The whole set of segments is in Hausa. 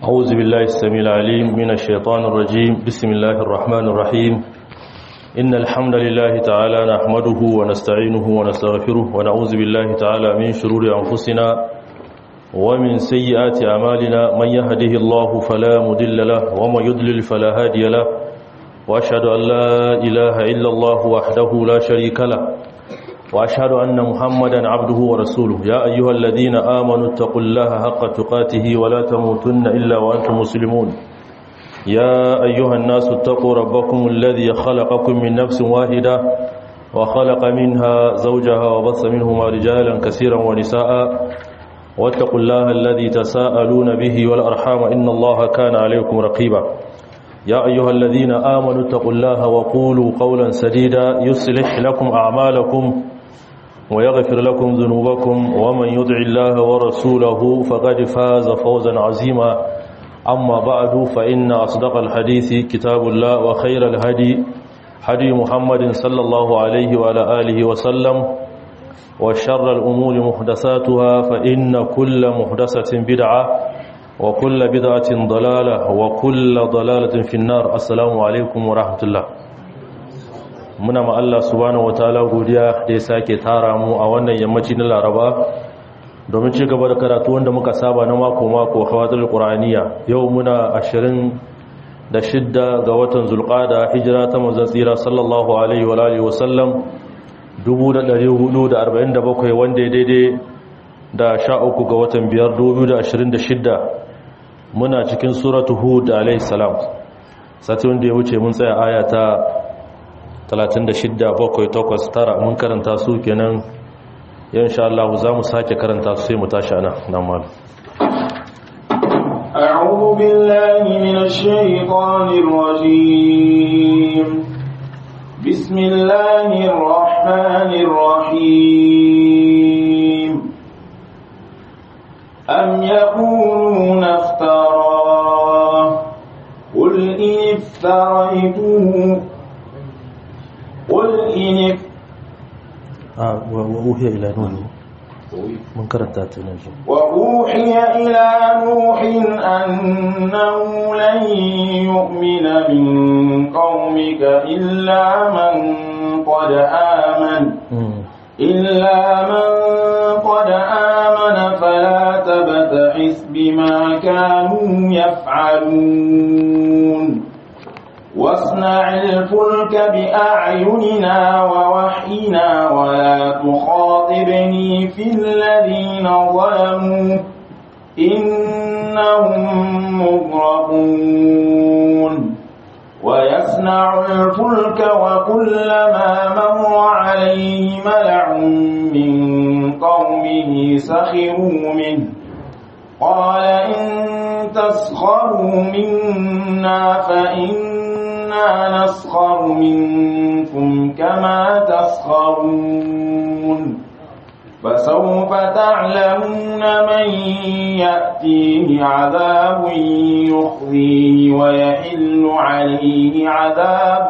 أعوذ بالله السميع العليم من الشيطان الرجيم بسم الله الرحمن الرحيم إن الحمد لله تعالى نحمده ونستعينه ونستغفره ونعوذ بالله تعالى من شرور أنفسنا ومن سيئات أعمالنا من يهده الله فلا مضل له ومن يضلل فلا هادي له وأشهد أن لا إله إلا الله وحده لا شريك له وأشهد أن محمدا عبده ورسوله يا أيها الذين آمنوا اتقوا الله حق تقاته ولا تموتن إلا وأنتم مسلمون يا أيها الناس اتقوا ربكم الذي خلقكم من نفس واحدة وخلق منها زوجها وبث منهما رجالا كثيرا ونساء واتقوا الله الذي تساءلون به والأرحام إن الله كان عليكم رقيبا يا أيها الذين آمنوا اتقوا الله وقولوا قولا سديدا يصلح لكم أعمالكم ويغفر لكم ذنوبكم ومن يدع الله ورسوله فقد فاز فوزا عظيما أما بعد فإن أصدق الحديث كتاب الله وخير الهدي هدي محمد صلى الله عليه وعلى آله وسلم وشر الأمور محدثاتها فإن كل محدثة بدعة وكل بدعة ضلالة وكل ضلالة في النار السلام عليكم ورحمة الله muna ma Allah subhanahu wataala godiya da ya sake tara mu a wannan yammaci na Laraba domin ci gaba da karatu wanda muka saba na mako mako hawadul qur'aniya yau muna 26 ga watan zulqa'da hijira ta manzon tsira sallallahu alaihi wa alihi wa sallam 1447 wanda ya daidai da 13 ga watan 5 2026 muna cikin suratu hud alaihi salam sati wanda ya wuce mun tsaya aya ta 36 bakwai takwas tara mun karanta su kenan yan sha Allah za mu sake karanta su sai mu tashi ana nan mal أعوذ بالله من الشيطان الرجيم بسم الله الرحمن الرحيم أم يقولون افتراه قل إن افتريته قل إن وأوحي إلى نوح من كرنتا تنجي وأوحي إلى نوح أنه لن يؤمن من قومك إلا من قد آمن إلا من قد آمن فلا تبتئس بما كانوا يفعلون واصنع الفلك بأعيننا ووحينا ولا تخاطبني في الذين ظلموا إنهم مغرقون ويصنع الفلك وكلما مر عليه ملع من قومه سخروا منه قال إن تسخروا منا فإنا نسخر منكم كما تسخرون فسوف تعلمون من يأتيه عذاب يخزيه ويحل عليه عذاب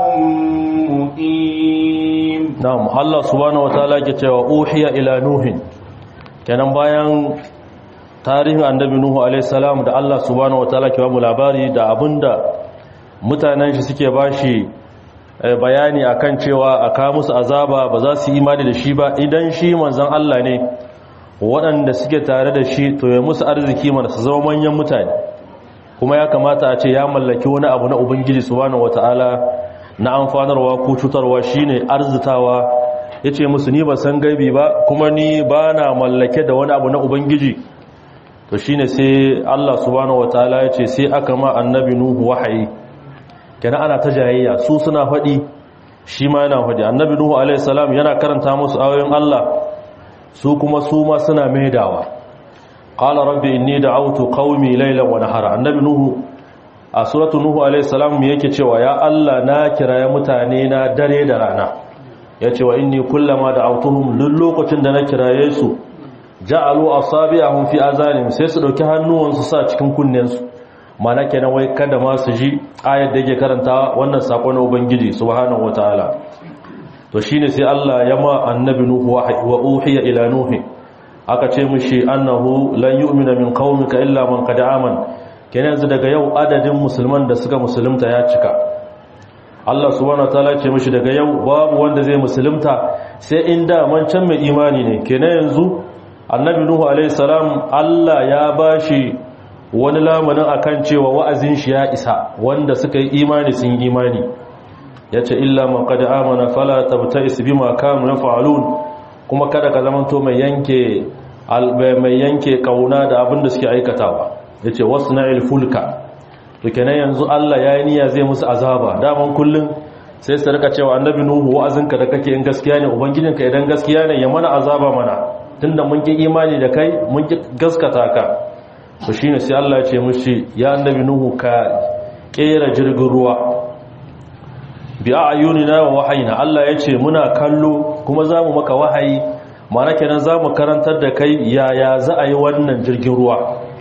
مقيم نعم الله سبحانه وتعالى كتوى أوحي إلى نوح كان bayan tarihin annabi nuhu alaihissalam da Allah subhanahu wataala ke bamu labari da abinda mutanen shi suke bashi bayani akan cewa a kawo musu azaba ba za su yi imani da shi ba idan shi manzon Allah ne waɗanda suke tare da shi to ya musu arziki mana su zama manyan mutane kuma ya kamata a ce ya mallaki wani abu na ubangiji subhanahu wataala na amfanarwa ko cutarwa shine arzitawa yace musu ni ba san gaibi ba kuma ni ba na mallake da wani abu na ubangiji to shine sai Allah subhanahu wataala ya ce sai aka ma annabi nuhu wahayi kenan ana ta jayayya su suna faɗi shi ma yana faɗi annabi nuhu alaihi salam yana karanta musu ayoyin Allah su kuma su ma suna maidawa qala rabbi inni da'awtu qaumi laylan wa nahara annabi nuhu a suratu nuhu alaihi salam yake cewa ya Allah na kiraye mutane na dare da rana yace wa inni kullama da'awtuhum duk lokacin da na kiraye su ja'alu asabi'ahum fi azanim sai su dauki hannuwansu sa cikin kunnensu mana kenan wai kada ma su ji ayar da yake karanta wannan sako na ubangiji subhanahu wataala to shine sai Allah ya ma annabi nuhu wa uhiya ila nuhi aka ce mishi annahu lan yu'mina min qaumika illa man qad amana kenan yanzu daga yau adadin musulman da suka musulunta ya cika Allah subhanahu wataala ce mishi daga yau babu wanda zai musulunta sai in da man can mai imani ne kenan yanzu annabi nuhu alaihi salam Allah ya bashi wani lamarin akan cewa wa'azin shi ya isa wanda suka yi imani sun yi imani yace illa man qad amana fala tabta'is bima kanu yaf'alun kuma kada ka zamanto mai yanke mai yanke kauna da abin da suke aikatawa yace wasna'il fulka to kenan yanzu Allah ya yi niyya zai musu azaba daman kullun sai su rika cewa annabi nuhu wa'azinka da kake in gaskiya ne ubangijinka idan gaskiya ne ya mana azaba mana tunda mun ki imani da kai mun ki gaskata ka to shine sai Allah ya ce mushi ya annabi nuhu ka kera jirgin ruwa bi ayunina wa wahayina Allah ya ce muna kallo kuma zamu maka wahayi mana kenan zamu karantar da kai yaya za a yi wannan jirgin ruwa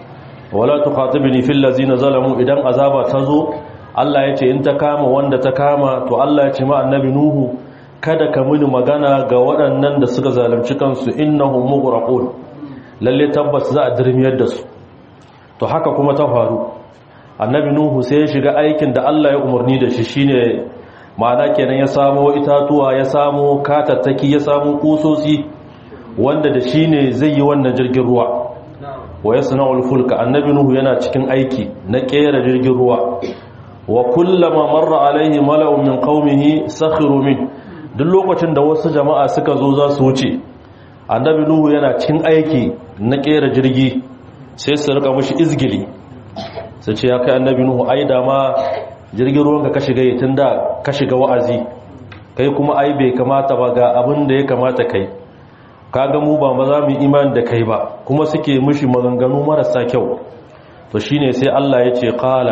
wala tukhatibni fil ladzina zalamu idan azaba tazo Allah ya ce in ta kama wanda ta kama to Allah ya ce ma annabi nuhu kada ka muni magana ga waɗannan da suka zalunci kansu innahum mughraqun lalle tabbas za a dirmiyar da su to haka kuma ta faru annabi nuhu sai ya shiga aikin da Allah ya umarni da shi shine ma'ana kenan ya samo itatuwa ya samo katattaki ya samo kusosi wanda da shine zai yi wannan jirgin ruwa wa yasna'ul fulka annabi nuhu yana cikin aiki na kera jirgin ruwa wa kullama marra alaihi mala'un min qaumihi sakhiru min duk lokacin da wasu jama'a suka zo za su wuce annabi nuhu yana cikin aiki na kera jirgi sai su rika mushi izgili sai ce ya kai annabi nuhu ai da ma jirgin ruwan ka shiga tun da ka shiga wa'azi kai kuma ai bai kamata ba ga abin da ya kamata kai kaga mu ba ma za mu imani da kai ba kuma suke mushi maganganu marasa kyau to shine sai Allah ya ce qala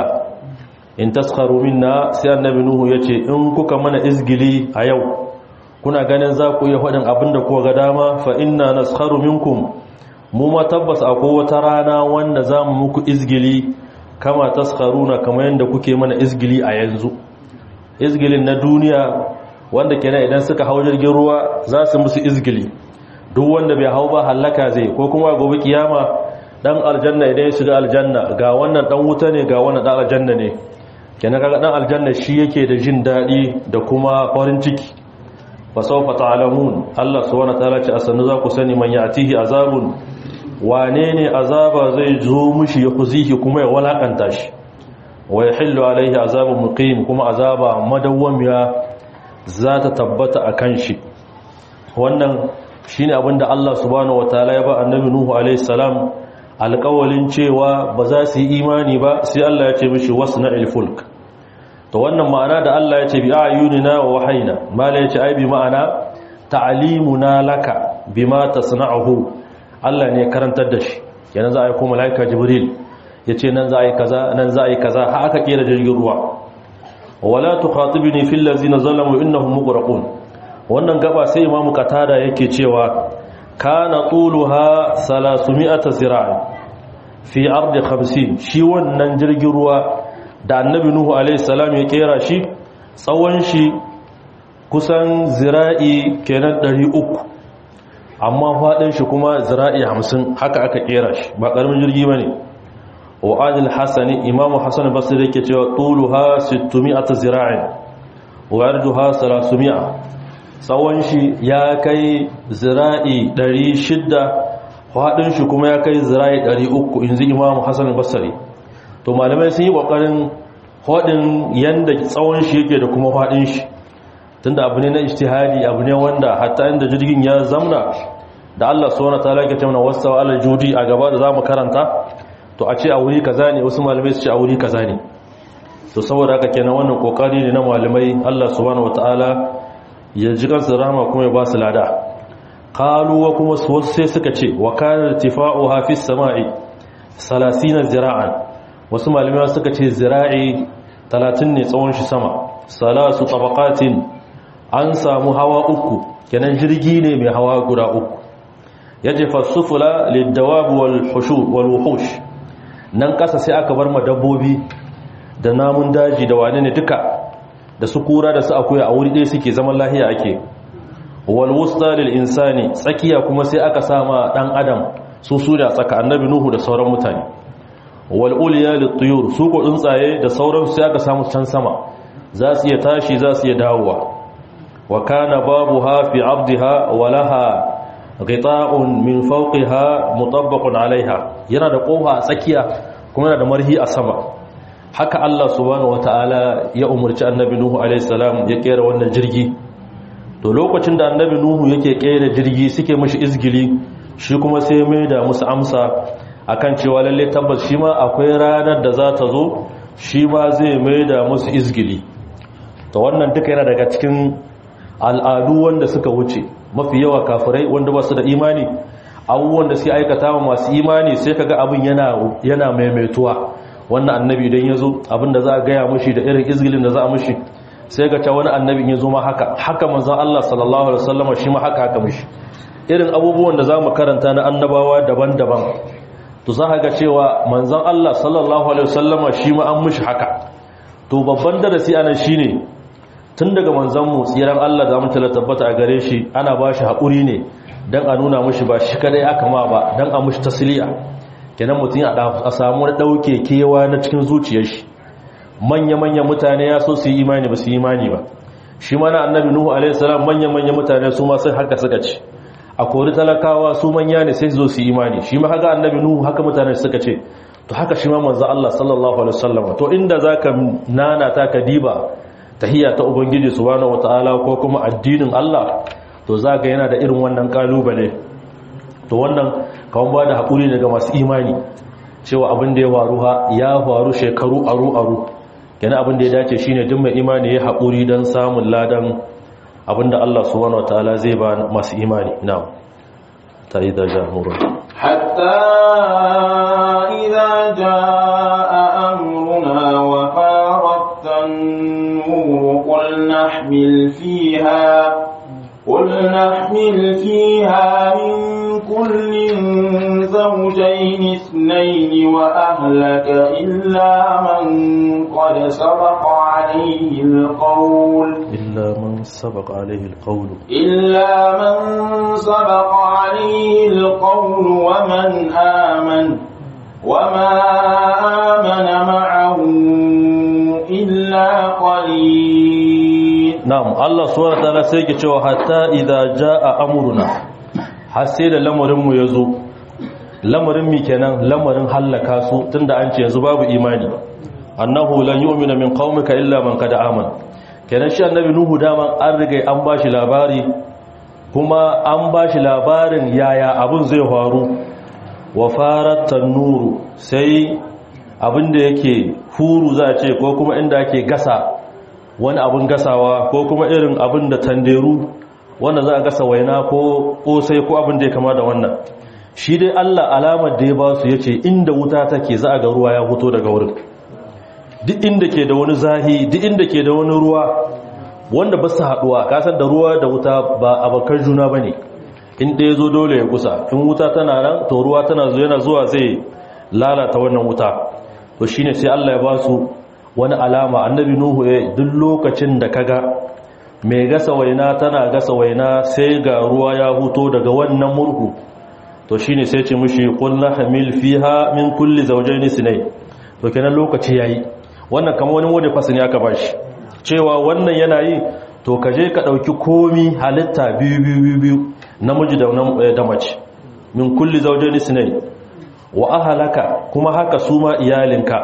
in taskharu minna sai annabi nuhu yace in kuka mana izgili a yau kuna ganin za ku iya faɗin abin da kuka ga dama fa inna naskharu minkum mu ma tabbas akwai wata rana wanda za mu muku izgili kama taskharuna kamar yadda kuke mana izgili a yanzu izgilin na duniya wanda kenan idan suka hau jirgin ruwa za su musu izgili duk wanda bai hau ba hallaka zai ko kuma gobe kiyama dan aljanna idan ya shiga aljanna ga wannan dan wuta ne ga wannan dan aljanna ne kenan kaga dan aljanna shi yake da jin dadi da kuma farin ciki fa sawfa ta'lamun Allah subhanahu wa ta'ala ce asannu za ku sani man ya'tihi azabun wane ne azaba zai zo mushi ya kuzihi kuma ya walakanta shi wa yahillu alaihi azabun muqim kuma azaba madawwamiya za ta tabbata akan shi wannan shine abinda Allah subhanahu wa ta'ala ya ba annabi nuhu alaihi salam alƙawalin cewa ba za su yi imani ba sai Allah ya ce mishi wasna'il fulk to wannan ma'ana da Allah ya ce bi ayunina wa wahayna mala ya ce ai bi ma'ana ta'limuna laka bima tasna'uhu Allah ne karantar da shi yana za a yi ko malaika jibril yace nan za a yi kaza nan za a yi kaza har aka kera jirgin ruwa wala tukhatibni fil ladzina zalamu innahum mughraqun wannan gaba sai imamu qatada yake cewa kana tuluha 300 zira'a fi ardi 50 shi wannan jirgin ruwa da annabi nuhu alaihi salam ya kera shi tsawon shi kusan zira'i kenan 300 amma fadin shi kuma zira'i 50 haka aka kera shi ba karamin jirgi bane wa adil hasani imamu hasan basri yake cewa tuluha 600 zira'in wa arduha 300 tsawon shi ya kai zira'i 600 faɗin shi kuma ya kai zira'i 300 inzi imamu hassan basari to malamai sun yi ƙoƙarin faɗin yadda tsawon shi yake da kuma faɗin shi tunda abu ne na ishtihadi abu ne wanda hatta inda jirgin ya zamna da allah suwana ta lake taimana wasu ala judi a gaba da za mu karanta to a ce a wuri kaza ne wasu malamai su ce a wuri kaza ne to saboda haka kenan wannan ƙoƙari ne na malamai allah subhanahu wataala ya ji kansu rahama kuma ya ba su lada kaluwa kuma wasu sai suka ce wa kanar tifa'u hafiz sama'i salasina zira'an wasu malamai suka ce zira'i talatin ne tsawon shi sama salasu tabaqatin an samu hawa uku kenan jirgi ne mai hawa guda uku yaje fasufula lidawab wal hushur wal wuhush nan kasa sai aka bar ma dabbobi da namun daji da wane ne duka da su kura da su akuya a wuri ɗaya suke zaman lahiya ake wal wusta lil insani tsakiya kuma sai aka sama dan adam su su da tsaka annabi nuhu da sauran mutane wal ulya lit-tuyur su ko tsuntsaye da sauran sai aka samu can sama za su iya tashi za su iya dawowa wa kana babuha fi 'abdiha wa laha ghita'un min fawqiha mutabbaqun 'alayha yana da kofa a tsakiya kuma yana da marhi a sama haka Allah subhanahu wata'ala ya umarci annabi nuhu alayhi salam ya kera wannan jirgi to lokacin da annabi nuhu yake kera jirgi suke mashi izgili shi kuma sai mai da musu amsa akan cewa lalle tabbas shi ma akwai ranar da za ta zo shi ma zai mai da musu izgili to wannan duka yana daga cikin al'adu wanda suka wuce mafi yawa kafirai wanda ba su da imani abubuwan da suke aikata wa masu imani sai kaga abin yana yana maimaituwa wannan annabi idan ya zo abin da za a gaya mushi da irin izgilin da za a mushi sai ga ta wani annabin ya zo ma haka haka manzon Allah sallallahu alaihi wasallam shi ma haka haka mushi irin abubuwan da zamu karanta na annabawa daban-daban to za ga cewa manzon Allah sallallahu alaihi wasallam shi ma an mushi haka to babban darasi anan shine tun daga manzon mu tsiran Allah da mun tabbata a gare shi ana ba shi hakuri ne dan a nuna mushi ba shi kadai aka ma ba dan a mushi tasliya kenan mutum a samu wani dauke kewa na cikin zuciyar shi manya-manya mutane ya so su yi imani ba su yi imani ba shi mana annabi nuhu alaihissalam manya-manya mutane su ma sai haka suka ce a kori talakawa su manya ne sai su zo su yi imani shi ma haka annabi nuhu haka mutane suka ce to haka shi ma manzo Allah sallallahu alaihi wasallam to inda zaka nana ta ka diba tahiyya ta ubangiji subhanahu wataala ko kuma addinin Allah to zaka yana da irin wannan kalubale to wannan kawon ba da haƙuri daga masu imani cewa abin da ya faru ha ya faru shekaru aru-aru yana abin da ya dace shine duk mai imani ya haƙuri don samun ladan abin da Allah subhanahu wataala zai ba masu imani na ta yi da jamurun hatta idza jaa amruna wa farat an-nur qul nahmil fiha qul nahmil fiha min كل زوجين اثنين وأهلك إلا من قد سبق عليه القول إلا من سبق عليه القول إلا من سبق عليه القول ومن آمن وما آمن معه إلا قليل نعم الله سبحانه وتعالى سيكي حتى إذا جاء أمرنا har sai da lamarinmu ya zo lamarin mi kenan lamarin hallaka su tunda an ce yanzu babu imani annahu lan yu'mina min qaumika illa man qad amana kenan shi annabi nuhu dama an riga an bashi labari kuma an bashi labarin yaya abun zai faru wa farat tanuru sai abinda yake furu za a ce ko kuma inda ake gasa wani abun gasawa ko kuma irin abin da tanderu wanda za a gasa waina ko kosai ko abin da ya kama da wannan shi dai Allah alamar da ya ba su yace inda wuta take za a ga ruwa ya fito daga wurin duk inda ke da wani zahi duk inda ke da wani ruwa wanda ba su haduwa kasar da ruwa da wuta ba abokan juna bane in ɗaya zo dole ya kusa in wuta tana nan to ruwa tana zo yana zuwa zai lalata wannan wuta to shine sai Allah ya ba su wani alama annabi nuhu ya duk lokacin da kaga mai gasa waina tana gasa waina sai ga ruwa ya huto daga wannan murhu to shine sai ce mushi qulna hamil fiha min kulli zawjayn sinay to kenan lokaci yayi wannan kamar wani wanda fasini aka bashi cewa wannan yana yi to kaje ka dauki komi halitta biyu biyu biyu namiji da da mace min kulli zawjayn sinay wa ahlaka kuma haka suma iyalinka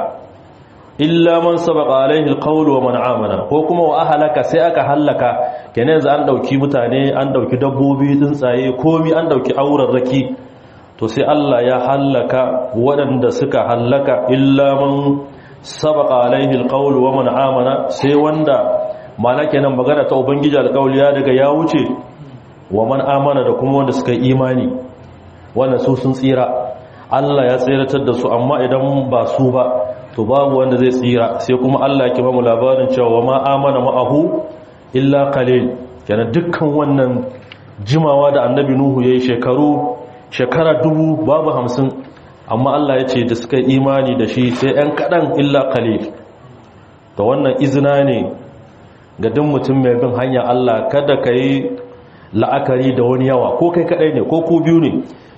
illa man sabaqa alaihi alqawl wa man amana ko kuma wa ahlaka sai aka halaka kenan yanzu an dauki mutane an dauki dabbobi tsuntsaye komi an dauki aurarraki to sai Allah ya halaka waɗanda suka halaka illa man sabaqa alaihi alqawl wa man amana sai wanda mana kenan magana ta ubangiji alqawl ya daga ya wuce wa man amana da kuma wanda suka imani wannan su sun tsira Allah ya tsiratar da su amma idan ba su ba to babu wanda zai tsira sai kuma Allah ya bamu labarin cewa ma amana ma'ahu illa qalil kenan dukkan wannan jimawa da annabi nuhu yayi shekaru shekara dubu babu hamsin amma Allah ya ce da suka imani da shi sai ɗan kaɗan illa qalil to wannan izina ne ga duk mutum mai bin hanya Allah kada ka yi la'akari da wani yawa ko kai kaɗai ne ko ku biyu ne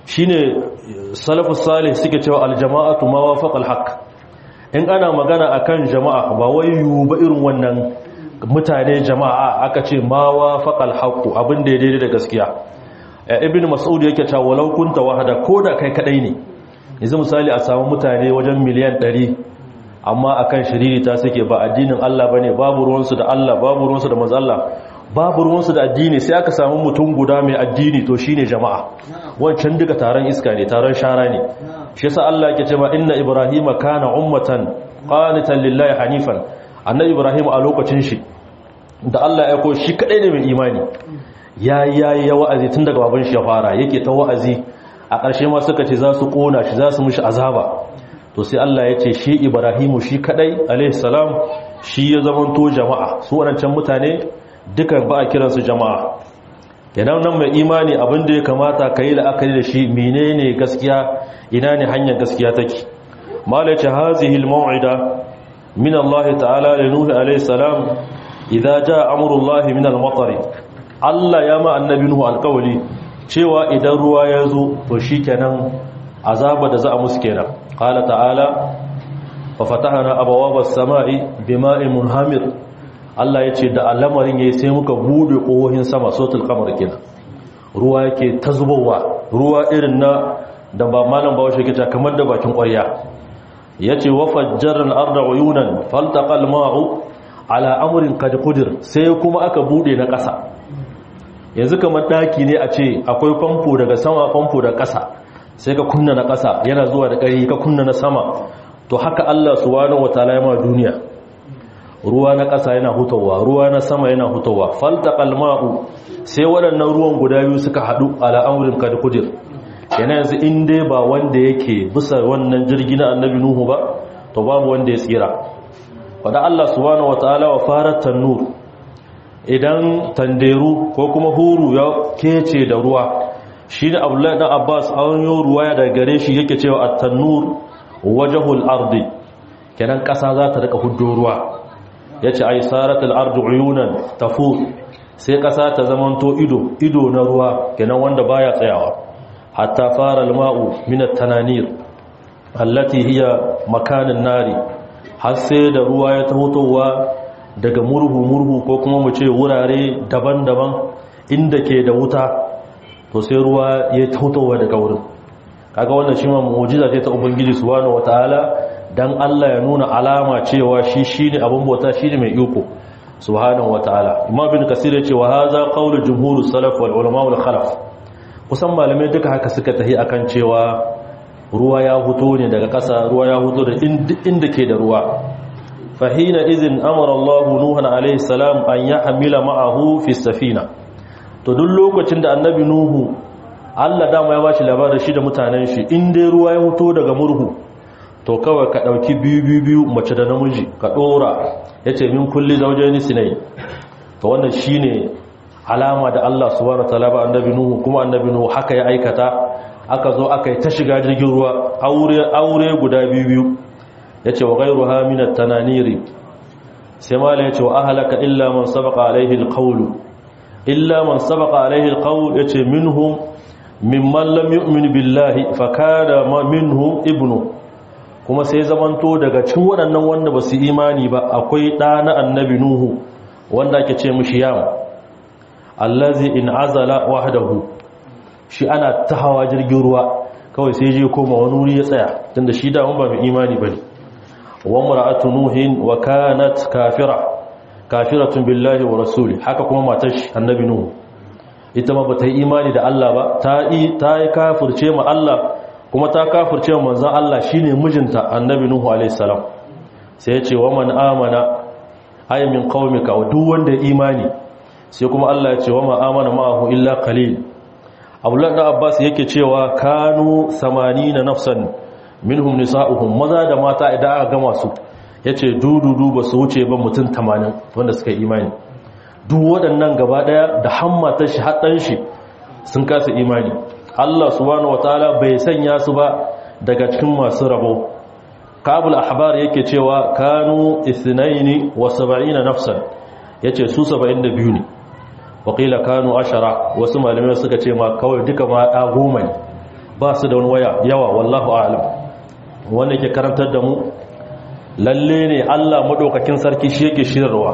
shine salafus salih suke cewa aljama'atu ma wafaqa alhaq in ana magana akan jama'a ba wai yu ba irin wannan mutane jama'a aka ce ma wafaqa alhaq abin da ya daidai da gaskiya ibn mas'ud yake cewa walau kunta wahada koda kai kadai ne yanzu misali a samu mutane wajen miliyan 100 amma akan shiriri ta suke ba addinin Allah bane babu ruwansu da Allah babu ruwansu da manzo Allah babu ruwansu da addini sai aka samu mutum guda mai addini to shine jama'a wancan duka taron iska ne taron shara ne shi yasa Allah yake cewa inna ibrahima kana ummatan qanitan lillahi hanifan annabi ibrahim a lokacin shi da Allah ya ko shi kadai ne mai imani yayi yayi ya wa'azi tun daga baban shi ya fara yake ta wa'azi a ƙarshe ma suka ce za su kona shi za su mishi azaba to sai Allah ya ce shi ibrahimu shi kadai alaihi salam shi ya zamanto jama'a su wadancan mutane dukan ba a kiransu jama'a kenan nan mai imani abin da ya kamata ka yi la'akari da shi menene gaskiya ina ne hanyar gaskiya take malace hazihi al-maw'ida min Allah ta'ala li nuh alayhi salam idza jaa amrullahi min al-matar Allah ya ma annabi nuhu alƙawli cewa idan ruwa ya zo to shikenan azaba da za a musu kenan qala ta'ala fa fatahna abwaaba as-sama'i bima'in munhamir Allah ya ce da al'amarin ya yi sai muka bude ƙohohin sama sotul kamar kenan ruwa yake ta zubowa ruwa irin na da ba malam ba washe kita kamar da bakin ƙwarya ya ce wa fajjarar arda uyunan faltaƙal ma'u ala amurin kadikudir sai kuma aka bude na ƙasa yanzu kamar ɗaki ne a ce akwai famfo daga sama famfo da ƙasa sai ka kunna na ƙasa yana zuwa da ƙari ka kunna na sama to haka Allah subhanahu wataala ya ma duniya ruwa na ƙasa yana hutawa ruwa na sama yana hutawa faltaqal ma'u sai waɗannan ruwan guda biyu suka haɗu ala amrin kad kudir yana yanzu in dai ba wanda yake bisa wannan jirgi na annabi nuhu ba to babu wanda ya tsira wanda Allah subhanahu wataala wa farat tanur idan tanderu ko kuma huru ya kece da ruwa shine Abdullahi dan Abbas an yi ruwaya daga gare shi yake cewa at-tanur wajhul ardi kenan ƙasa za ta rika huddo ruwa ya ce ai saratul ardu uyunan tafu sai ƙasa ta zamanto ido ido na ruwa kenan wanda baya tsayawa hatta fara alma'u min at-tananir allati hiya makanin nari har sai da ruwa ya tahotowa daga murhu murhu ko kuma mu ce wurare daban-daban inda ke da wuta to sai ruwa ya tahotowa daga wurin kaga wannan shi ma mu'jiza ce ta ubangiji subhanahu wataala dan Allah ya nuna alama cewa shi shine abin bauta shine mai iko subhanahu wataala imam bin kasir ya ce wa hadha qawlu jumhur salaf wal ulama wal khalaf kusan malamai duka haka suka tahi akan cewa ruwa ya huto ne daga ƙasa ruwa ya huto da inda ke da ruwa fahina izin amara Allah nuhan alaihi salam an yahmila ma'ahu fi safina to duk lokacin da annabi nuhu Allah dama ya bashi labarin shi da mutanen shi in dai ruwa ya huto daga murhu to kawai ka ɗauki biyu biyu biyu mace da namiji ka ɗora ya ce min kulli zaujeni sinai to wannan shi ne alama da Allah subhanahu wa ta'ala ba annabi nuhu kuma annabi nuhu haka ya aikata aka zo aka yi ta shiga jirgin ruwa aure aure guda biyu biyu ya ce wa gairu haminat tananiri sai mala ya ce wa ahalaka illa man sabaqa alaihi alqawlu illa man sabaqa alaihi alqawl ya ce minhum mimman lam yu'min billahi fa kana minhum ibnu kuma sai zamanto daga cikin waɗannan wanda ba su imani ba akwai ɗa na annabi nuhu wanda ake ce mushi yam allazi in azala wahdahu shi ana ta hawa jirgin ruwa kawai sai je koma wani wuri ya tsaya tunda shi da ba mai imani bane wa mar'atu nuhin wa kanat kafira kafiratun billahi wa rasuli haka kuma matar shi annabi nuhu ita ma bata yi imani da Allah ba ta yi ta yi kafirce ma Allah kuma ta kafirce wa manzan Allah shine mijinta annabi Nuhu alaihi salam sai ya ce wa man amana ay min qaumika wa duk wanda ya imani sai kuma Allah ya ce wa ma amana ma'ahu illa qalil Abdullah da Abbas yake cewa kanu 80 nafsan minhum nisa'uhum maza da mata idan aka gama su yace dududu ba su wuce ba mutum 80 wanda suka imani duk waɗannan gaba daya da hammata shi haddan shi sun kasa imani Allah subhanahu wataala bai sanya su ba daga cikin masu rabo kabul ahbar yake cewa kanu ithnaini wa sab'ina nafsan yace su 72 ne wakila kanu ashara wasu malamai suka ce ma kawai duka ma da goma ne ba su da wani waya yawa wallahu a'lam wanda yake karantar da mu lalle ne Allah madaukakin sarki shi yake shirarwa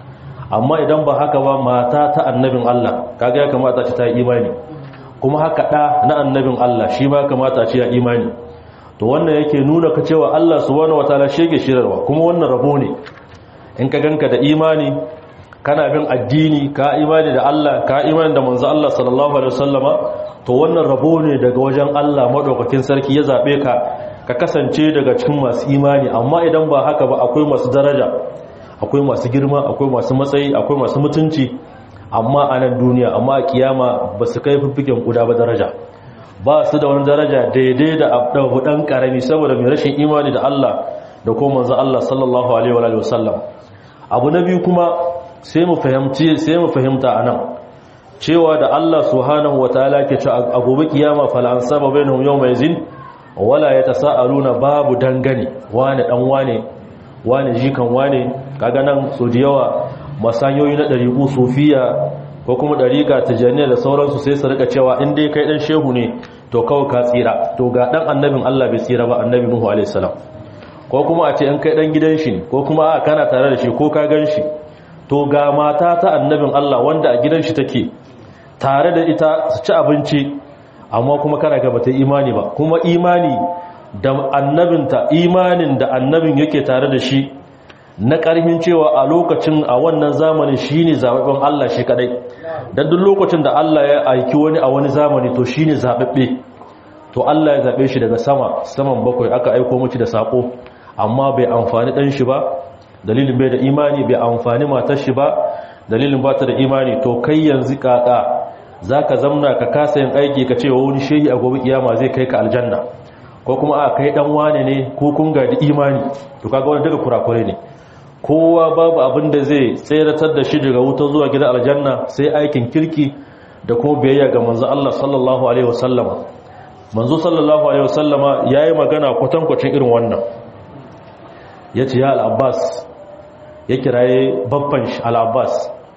amma idan ba haka ba mata ta annabin Allah kaga ya kamata ta yi imani kuma haka da na annabin Allah shi ma kamata ce ya imani to wannan yake nuna ka cewa Allah subhanahu wataala shi yake shirarwa kuma wannan rabo ne in ka ganka da imani kana bin addini ka imani da Allah ka imani da manzo Allah sallallahu alaihi wasallama to wannan rabo ne daga wajen Allah madaukakin sarki ya zabe ka ka kasance daga cikin masu imani amma idan ba haka ba akwai masu daraja akwai masu girma akwai masu matsayi akwai masu mutunci amma a nan duniya amma a kiyama ba su kai fiffiken kuda ba daraja ba su da wani daraja daidai da abu dan karami saboda mai rashin imani da Allah da kuma manzo Allah sallallahu alaihi wa sallam abu na biyu kuma sai mu fahimci sai mu fahimta anan cewa da Allah subhanahu wataala ke cewa a gobe kiyama fala an saba bainahum yawma yazin wala yatasaaluna babu dangane wane dan wane wane jikan wane kaga nan so da yawa masanyoyi na dariku sufiya ko kuma dariqa tijaniya da sauransu sai su rika cewa in dai kai dan shehu ne to kawai ka tsira to ga dan annabin Allah bai tsira ba annabi Nuhu alaihi salam ko kuma a ce in kai dan gidan shi ko kuma a kana tare da shi ko ka gan shi to ga mata ta annabin Allah wanda a gidan shi take tare da ita su ci abinci amma kuma kana ga bata imani ba kuma imani da annabinta imanin da annabin yake tare da shi na ƙarfin cewa a lokacin a wannan zamanin shine zababben Allah shi kadai dan duk lokacin da Allah ya aiki wani a wani zamani to shine zababbe to Allah ya zabe shi daga sama saman bakwai aka aiko miki da sako amma bai amfani dan shi ba dalilin bai da imani bai amfani matar shi ba dalilin ba ta da imani to kai yanzu kaka zaka zamna ka kasa yin aiki ka ce wani shehi a gobe kiyama zai kai ka aljanna ko kuma a kai dan wane ne ko kun ga da imani to kaga wannan daga kurakure ne kowa babu abin da zai tseratar da shi daga wuta zuwa gidan aljanna sai aikin kirki da kuma biyayya ga manzo Allah sallallahu alaihi wasallama manzo sallallahu alaihi wasallama yayi magana kwatankwacin irin wannan yace ya al-Abbas ya kiraye babban shi al-Abbas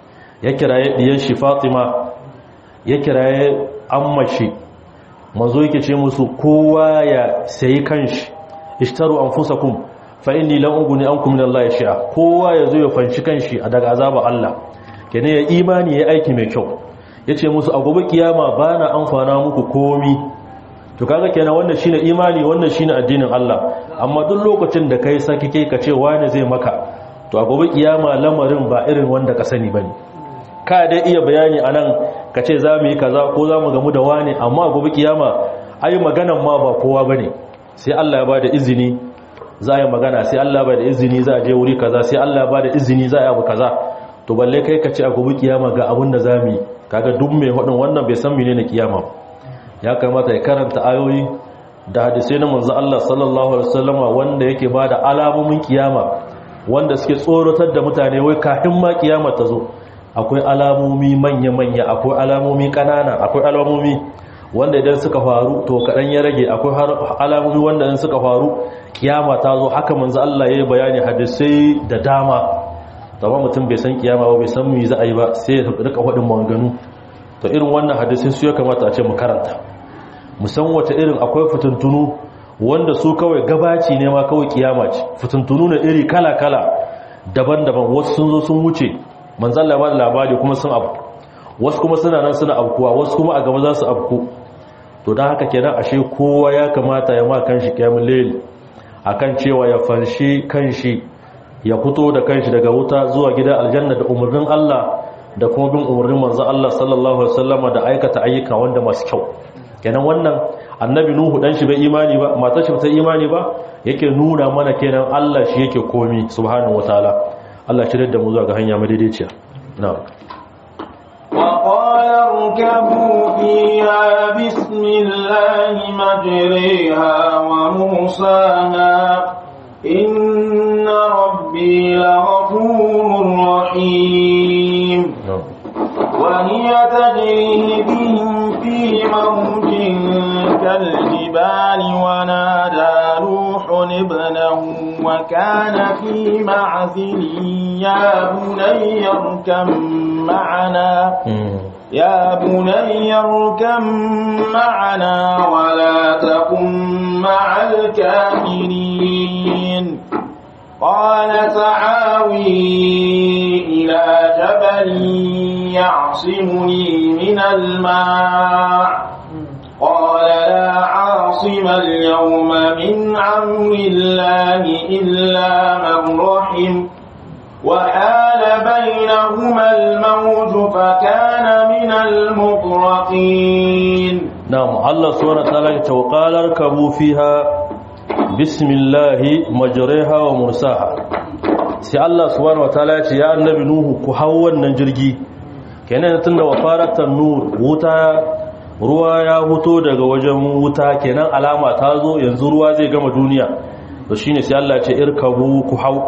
ya kiraye diyan shi Fatima ya kiraye amma shi manzo yake ce musu kowa ya sayi kanshi ishtaru anfusakum fa inni la uguni ankum min Allah shi'a kowa yazo ya fanshi kanshi a daga azaba Allah kene ya imani ya aiki mai kyau yace musu a gobe kiyama bana amfana muku komi to kaga kenan wannan shine imani wannan shine addinin Allah amma duk lokacin da kai saki kai ka ce wani zai maka to a gobe kiyama lamarin ba irin wanda ka sani bane ka dai iya bayani anan ka ce za mu yi kaza ko za mu gamu da wani amma a gobe kiyama ai maganan ma ba kowa bane sai Allah ya bada izini za a yi magana sai Allah ba da izini za a je wuri kaza sai Allah ba da izini za a yi abu kaza to balle kai ka ce a gobe kiyama ga abin da za mu yi kaga duk mai hudun wannan bai san menene kiyama ya kamata ya karanta ayoyi da hadisai na manzo Allah sallallahu alaihi wasallama wanda yake ba da alamomin kiyama wanda suke tsoratar da mutane wai kafin ma kiyama ta zo akwai alamomi manya-manya akwai alamomi kanana akwai alamomi wanda idan suka faru to kaɗan ya rage akwai alamomi wanda in suka faru kiyama ta zo haka manzo Allah ya yi bayani hadisai da dama zama mutum bai san kiyama ba bai san mu za a yi ba sai ya rika faɗin maganganu to irin wannan hadisai su ya kamata a ce mu karanta mu san wata irin akwai fitintunu wanda su kawai gabaci ne ma kawai kiyama ce fitintunu na iri kala-kala daban-daban wasu sun zo sun wuce manzo Allah ya ba da labari kuma sun abu wasu kuma suna nan suna abkuwa wasu kuma a gaba za su abku to don haka kenan ashe kowa ya kamata ya ma kanshi kyamun laili akan cewa ya fanshi kanshi ya fito da kanshi daga wuta zuwa gidan aljanna da umarnin Allah da kuma bin umarnin manzon Allah sallallahu alaihi wasallama da aikata ayyuka wanda masu kyau kenan wannan annabi nuhu dan shi bai imani ba matar shi ta imani ba yake nuna mana kenan Allah shi yake komi subhanahu wataala Allah shi da mu zuwa ga hanya madaidaiciya na'am وقال اركبوا فيها بسم الله مجريها ومرساها إن ربي لغفور رحيم وهي تجري بهم في موج كالجبال ونادى نوح ابنه وكان في معزل يا بني اركب معنا يا بني اركم معنا ولا تكن مع الكافرين قال سعاوي إلى جبل يعصمني من الماء قال لا عاصم اليوم من أمر الله إلا من رحم وحال بينهما الموج فكان من المغرقين نعم الله سبحانه وتعالى وقال اركبوا فيها بسم الله مجريها ومرساها sai Allah subhanahu wataala ya ce ya annabi nuhu ku hau wannan jirgi kenan tunda wafaratan nur wuta ruwa ya huto daga wajen wuta kenan alama ta zo yanzu ruwa zai gama duniya to shine sai Allah ya ce irkabu ku hau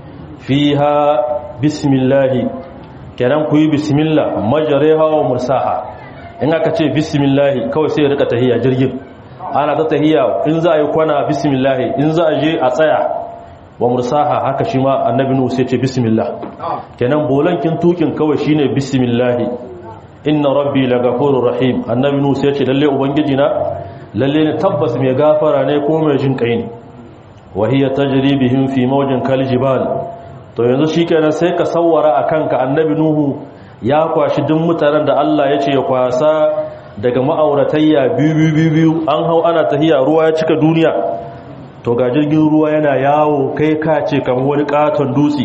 fiha bismillahi kenan ku yi bismillah majariha wa mursaha in aka ce bismillahi kawai sai rika tahiyya jirgin ana ta tahiyya in za a yi kwana bismillahi in za a je a tsaya wa mursaha haka shi ma annabi nuhu sai ce bismillah kenan bolankin tukin kawai shine bismillahi inna rabbi lagafurur rahim annabi nuhu sai ce lalle ubangiji na lalle ne tabbas mai gafara ne ko mai jin kai ne wa hiya tajri bihim fi mawjin kal jibal to yanzu shikenan sai ka sawwara akan ka annabi nuhu ya kwashi duk mutanen da Allah ya ce ya kwasa daga ma'auratayya biyu biyu biyu an hau ana tahiya ruwa ya cika duniya to ga jirgin ruwa yana yawo kai ka ce kamar wani katon dutse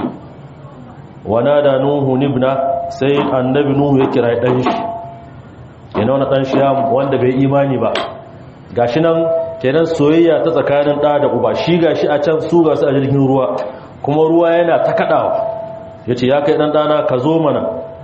wana da nuhu nibna sai annabi nuhu ya kira dan shi yana wani dan shi wanda bai imani ba gashi nan kenan soyayya ta tsakanin da da uba shi gashi a can su gasu a jirgin ruwa kuma ruwa yana ta kadawa yace ya kai dan dana ka zo mana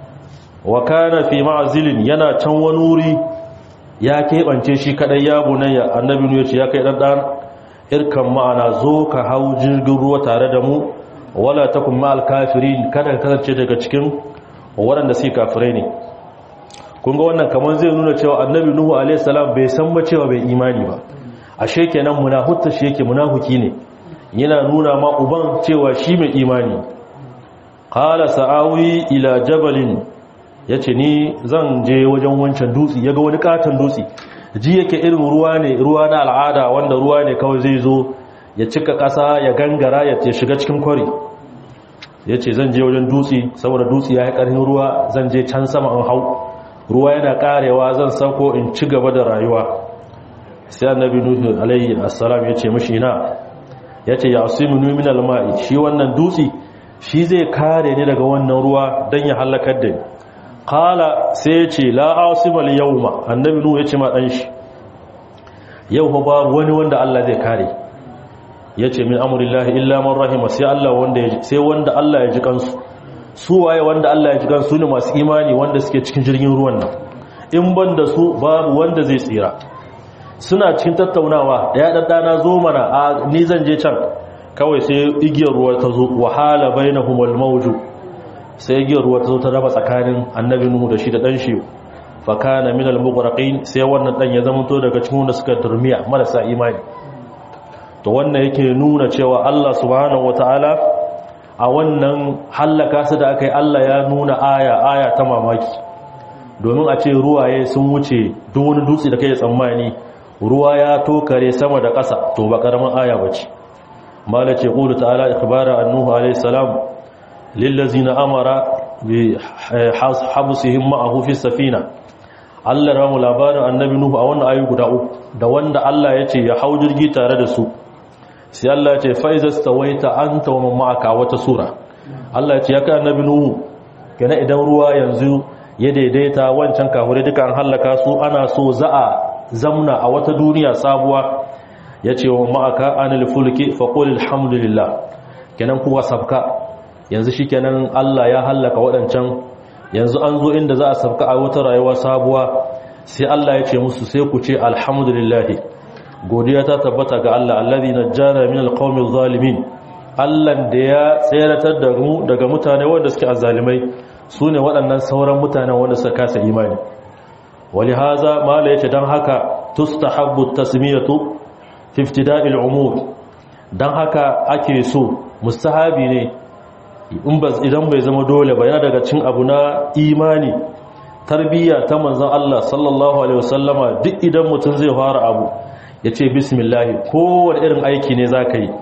wa kana fi ma'zilin yana can wani wuri ya keɓance shi kadai ya bunayya annabi nuhu yace ya kai dan dana irkan ma'ana zo ka hau jirgin ruwa tare da mu wala takun ma'al kafirin kada ka kasance daga cikin waɗanda suke kafirai ne kun ga wannan kamar zai nuna cewa annabi nuhu alaihi salam bai san ba cewa bai imani ba ashe kenan munafutta shi yake munafuki ne yana nuna ma uban cewa shi mai imani qala sa'awi ila jabalin yace ni zan je wajen wancan dutse yaga wani katon dutse ji yake irin ruwa ne ruwa na al'ada wanda ruwa ne kawai zai zo ya cika ƙasa ya gangara ya shiga cikin kwari ya ce zan je wajen dutse saboda dutse ya yi ƙarfin ruwa zan je can sama in hau ruwa yana ƙarewa zan sauko in ci gaba da rayuwa sai annabi nuhu alayhi assalam ya ce mashi na ya ce ya asimu min alma'i shi wannan dutse shi zai kare ni daga wannan ruwa don ya halakar da ni kala sai ya ce la'asimal yau ma annabi nuhu ya ce ma ɗan shi yau ba babu wani wanda Allah zai kare ya ce min amurillahi illa man rahima sai Allah wanda ya sai wanda Allah ya ji kansu su waye wanda Allah ya ji kansu ne masu imani wanda suke cikin jirgin ruwan nan in ban da su babu wanda zai tsira suna cikin tattaunawa ya daddana zo mana a ni zan je can kawai sai igiyar ruwa ta zo wahala bainahumul mawju sai igiyar ruwa ta zo ta raba tsakanin annabi nuhu da shi da dan shi fakana minal mughraqin sai wannan dan ya zama to daga cikin wanda suka turmiya marasa imani to wannan yake nuna cewa Allah subhanahu wataala a wannan hallaka su da aka yi Allah ya nuna aya aya ta mamaki domin a ce ruwaye sun wuce duk wani dutse da kai tsammani ruwa ya tokare sama da ƙasa to ba karamin aya bace mala ce qulu ta'ala ikhbara annuhu alayhi salam lillazina amara bi habsihim ma'ahu fi safina Allah ramu labarin annabi nuhu a wannan ayu guda uku da wanda Allah ya ce ya hau jirgi tare da su sai Allah ya ce faizas tawaita anta wa ma'aka wata sura Allah ya ce ya kai annabi nuhu kana idan ruwa yanzu ya daidaita wancan kahure duka an halaka su ana so za a zamna a wata duniya sabuwa ya ce wa ma'aka anil fulki faqul alhamdulillah kenan kuwa sabka yanzu shikenan Allah ya halaka waɗancan yanzu an zo inda za a sabka a wata rayuwa sabuwa sai Allah ya ce musu sai ku ce alhamdulillah godiya ta tabbata ga Allah alladhi najjana min alqawmi zalimin Allah da ya tseratar da mu daga mutane wanda suke azzalimai sune waɗannan sauran mutanen wanda suka kasa imani walihaza mala yace dan haka tustahabbu tasmiyatu fi ibtida'il umur dan haka ake so mustahabi ne idan bai zama dole ba yana daga cin abu na imani tarbiyya ta manzon Allah sallallahu alaihi wasallama duk idan mutum zai fara abu ya ce bismillah kowane irin aiki ne za ka yi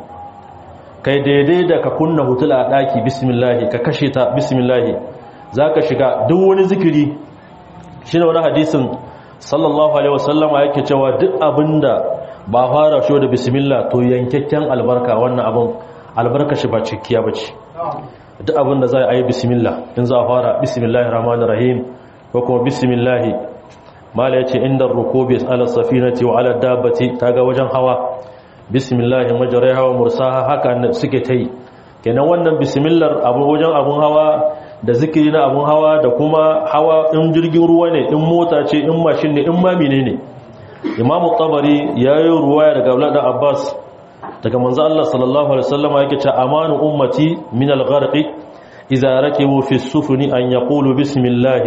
kai daidai da ka kunna hutula a ɗaki bismillah ka kashe ta bismillah za ka shiga duk wani zikiri shi ne wani hadisin sallallahu alaihi wasallama yake cewa duk abin da ba fara shi da bismillah to yankakken albarka wannan abin albarka shi ba cikkiya ba ce duk abin da za a yi bismillah in za a fara bismillahir rahmanir rahim ko kuma bismillah mala yace inda rukubi ala safinati wa ala dabbati kaga wajen hawa bismillah majriha wa mursaha haka suke tai kenan wannan bismillah abu wajen abun hawa da zikiri na abun hawa da kuma hawa in jirgin ruwa ne in mota ce in mashin ne in ma menene imam tabari yayi ruwaya daga Abdullah da Abbas daga manzo Allah sallallahu alaihi wasallam yake cewa amanu ummati min al-gharqi idza rakibu fi as-sufuni an yaqulu bismillah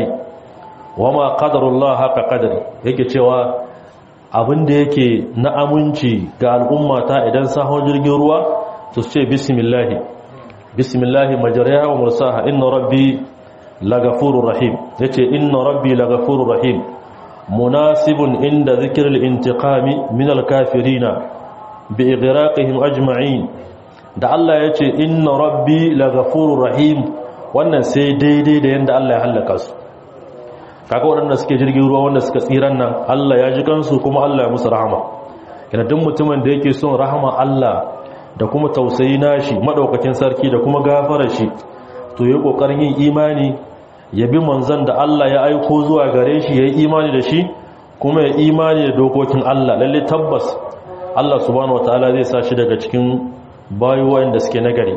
wama qadarullah haka qadari yake cewa abinda yake na aminci ga al'ummata idan sahon jirgin ruwa su ce bismillah bismillah majriha wa mursaha inna rabbi lagafurur rahim yace inna rabbi lagafurur rahim munasibun inda dhikril intiqami min al-kafirina bi ighraqihim ajma'in da Allah yace inna rabbi lagafurur rahim wannan sai daidai da yanda Allah ya halaka su kaga waɗanda suke jirgin ruwa wanda suka tsiran nan Allah ya ji kansu kuma Allah ya musu rahama yana duk mutumin da yake son rahama Allah da kuma tausayi nashi madaukakin sarki da kuma gafara shi to yayi kokarin yin imani ya bi manzon da Allah ya aiko zuwa gare shi yayi imani da shi kuma ya imani da dokokin Allah lalle tabbas Allah subhanahu wataala zai sa shi daga cikin bayu wanda suke nagari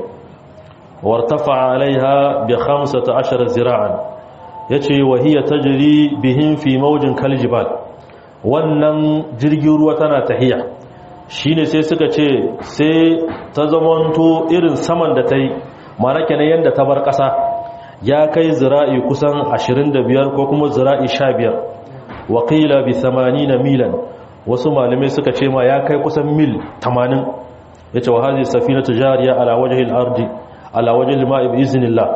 wartafa alaiha bi 15 zira'an ya ce wahiyya ta jiri bihin fi maujin kaljibal wannan jirgin ruwa tana tahiya shi ne sai suka ce sai ta zamanto irin saman da ta yi mana kenan yadda ta bar ƙasa ya kai zira'i kusan 25 ko kuma zira'i 15 wakila bi 80 milan wasu malamai suka ce ma ya kai kusan mil 80 ya ce wa hazi safina tujariya ala wajen ardi ala wajen ma'i bi iznillah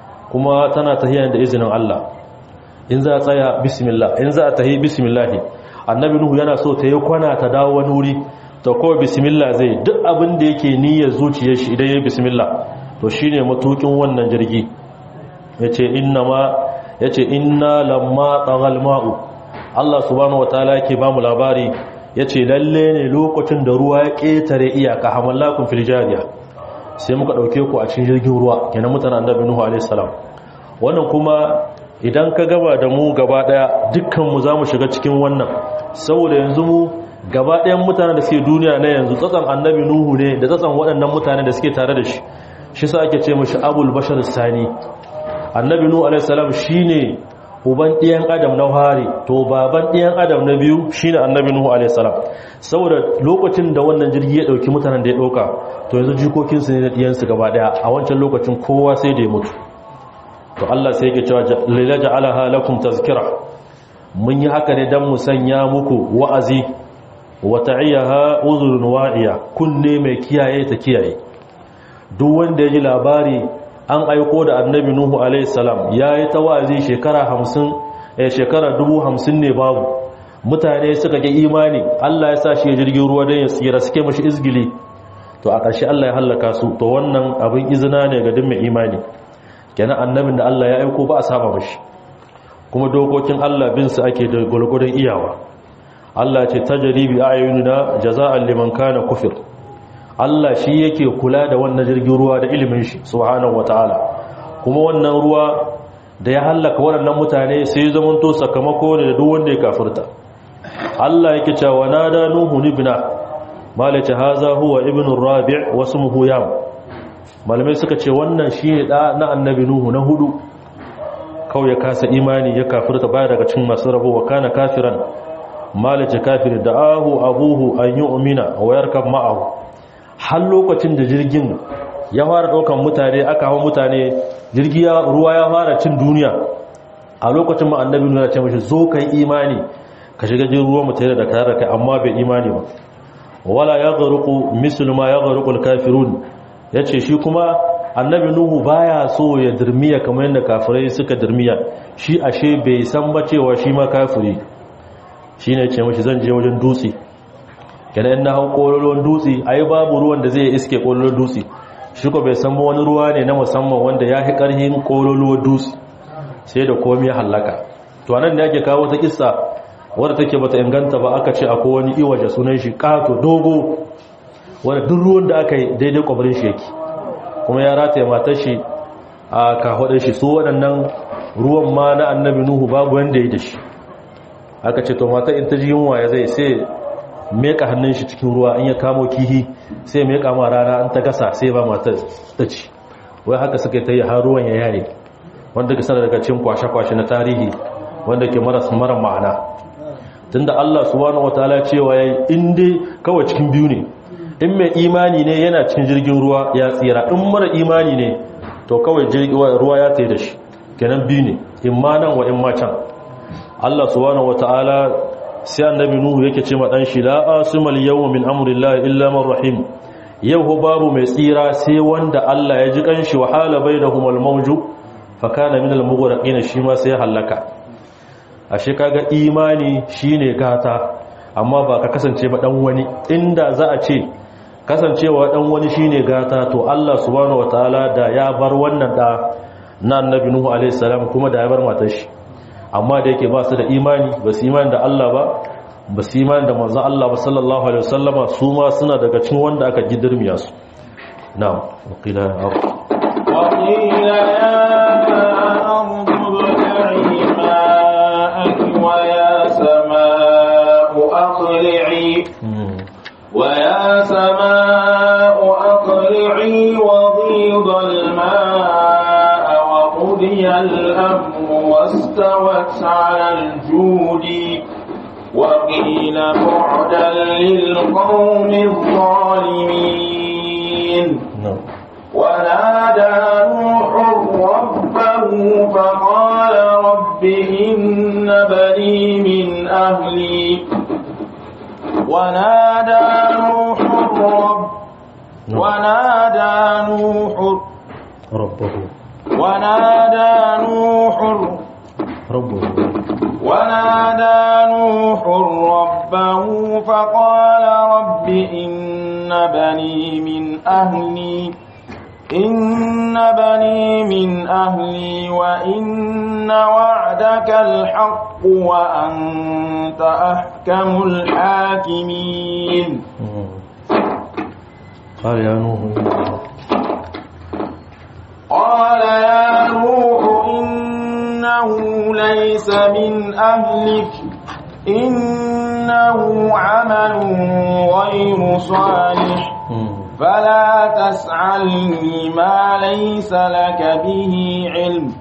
kuma tana tahiyya da izinin Allah in za a tsaya bismillah in za a tahi bismillah annabi nuhu yana so ta yi kwana ta dawo wani wuri to kawai bismillah zai duk abin da yake niyyar zuciyar shi idan yayi bismillah to shine matukin wannan jirgi yace inna ma yace inna lamma taghal ma'u Allah subhanahu wataala yake ba mu labari yace lalle ne lokacin da ruwa ya ketare iyaka hamallakum fil jariya sai muka ɗauke ku a cikin jirgin ruwa kenan mutanen annabi nuhu alaihi salam wannan kuma idan ka gaba da mu gaba daya dukkan mu zamu shiga cikin wannan saboda yanzu mu gaba ɗayan mutanen da suke duniya na yanzu tsatsan annabi nuhu ne da tsatsan waɗannan mutane da suke tare da shi shi sa ake ce mashi abul bashar sani annabi nuhu alaihi salam shine uban ɗiyan adam na hari to baban ɗiyan adam na biyu shine annabi nuhu alaihi salam saboda lokacin da wannan jirgi ya ɗauki mutanen da ya ɗauka to yanzu jikokinsu ne da ɗiyansu gaba ɗaya a wancan lokacin kowa sai da ya mutu to Allah sai yake cewa lila ja'alaha lakum tazkira mun yi haka ne dan mu sanya muku wa'azi wa ta'iyaha uzrun wa'iya kunne mai kiyaye ta kiyaye duk wanda ya ji labari an aiko da annabi nuhu alaihi salam yayi ta wa'azi shekara 50 eh shekara 50 ne babu mutane suka ga imani Allah ya sa shi jirgin ruwa dan ya tsira suke mashi izgili to a ƙarshe Allah ya hallaka su to wannan abin izina ne ga duk mai imani kenan annabin da Allah ya aiko ba a saba mashi kuma dokokin Allah bin su ake da gurgurun iyawa Allah ce tajribi ayunina jaza'an liman kana kufir Allah shi yake kula da wannan jirgin ruwa da ilimin shi subhanahu wataala kuma wannan ruwa da ya hallaka waɗannan mutane sai zaman to sakamako ne da duk wanda ya kafirta Allah yake cewa nada nuhu ibna malace haza huwa ibnu rabi' wa ismuhu yam malamai suka ce wannan shine da na annabi nuhu na hudu kawai ya kasa imani ya kafirta baya daga cikin masu rabo wa kana kafiran malace kafir da ahu abuhu an yu'mina wa yarkab ma'ahu har lokacin da jirgin ya fara daukan mutane aka hawo mutane jirgi ya ruwa ya fara cin duniya a lokacin ma annabi nuhu ya ce mishi zo kai imani ka shiga jirgin ruwa mutane da kare kai amma bai imani ba wala ya garuku mislu ma ya garuku kafirun ya ce shi kuma annabi nuhu baya so ya dirmiya kamar yadda kafirai suka dirmiya shi ashe bai san ba cewa shi ma kafiri shine ce mashi zan je wajen dutse kenan na hau kololon dutse ai babu ruwan da zai iske kololon dutse shi ko bai san wani ruwa ne na musamman wanda ya fi karhin kololon dutse sai da komai ya hallaka to anan da yake kawo ta kissa wadda take bata inganta ba aka ce akwai wani iwaje sunan shi kato dogo wanda duk ruwan da aka yi daidai kwabarin shi yake kuma ya rataye matar shi a kahodar shi su waɗannan ruwan ma na annabi nuhu babu wanda ya da shi aka ce to mata in ta ji yunwa ya zai sai meka hannun shi cikin ruwa in ya kamo kihi sai meka ma rana an ta gasa sai ba matar ta ci wai haka suka ta yi har ruwan ya yare wanda ka sanar daga cin kwashe-kwashe na tarihi wanda ke maras mara ma'ana tunda Allah subhanahu wataala cewa yayi in dai kawai cikin biyu ne in mai imani ne yana cikin jirgin ruwa ya tsira in mara imani ne to kawai ruwa ya tsaye da shi kenan biyu ne in ma nan wa in ma can Allah subhanahu wataala sai annabi nuhu yake ce ma dan shi la asmal yawma min amrillahi illa man rahim yau ho babu mai tsira sai wanda Allah ya ji kanshi wa hala bainahum al-mawju fa kana min al-mughraqin shi ma sai halaka ashe kaga imani shine gata amma ba ka kasance ba dan wani inda za a ce kasancewa dan wani shine gata to Allah subhanahu wataala da ya bar wannan da na annabi nuhu alaihi salam kuma da ya bar matar shi amma da yake ba su da imani ba su imani da Allah ba ba su imani da manzon Allah ba sallallahu alaihi wasallama su ma suna daga cikin wanda aka gidirmiya su na'am waqila وقيل يا أرض ابلعي ماءك ويا سماء أقلعي ويا سماء أقلعي وغيض الماء وقضي الأمر واستوت على الجود وقيل بعدا للقوم الظالمين ونادى نوح ربه فقال رب إن بني من أهلي ونادى نوح رب ونادى نوح ربه ونادى نوح ربه ونادى نوح ربه فقال رب إن بني من أهلي إن بني من أهلي وإن وعدك الحق وأنت أحكم الحاكمين قال يا نوح قال يا نوح إنه ليس من أهلك إنه عمل غير صالح فلا تسألني ما ليس لك به علم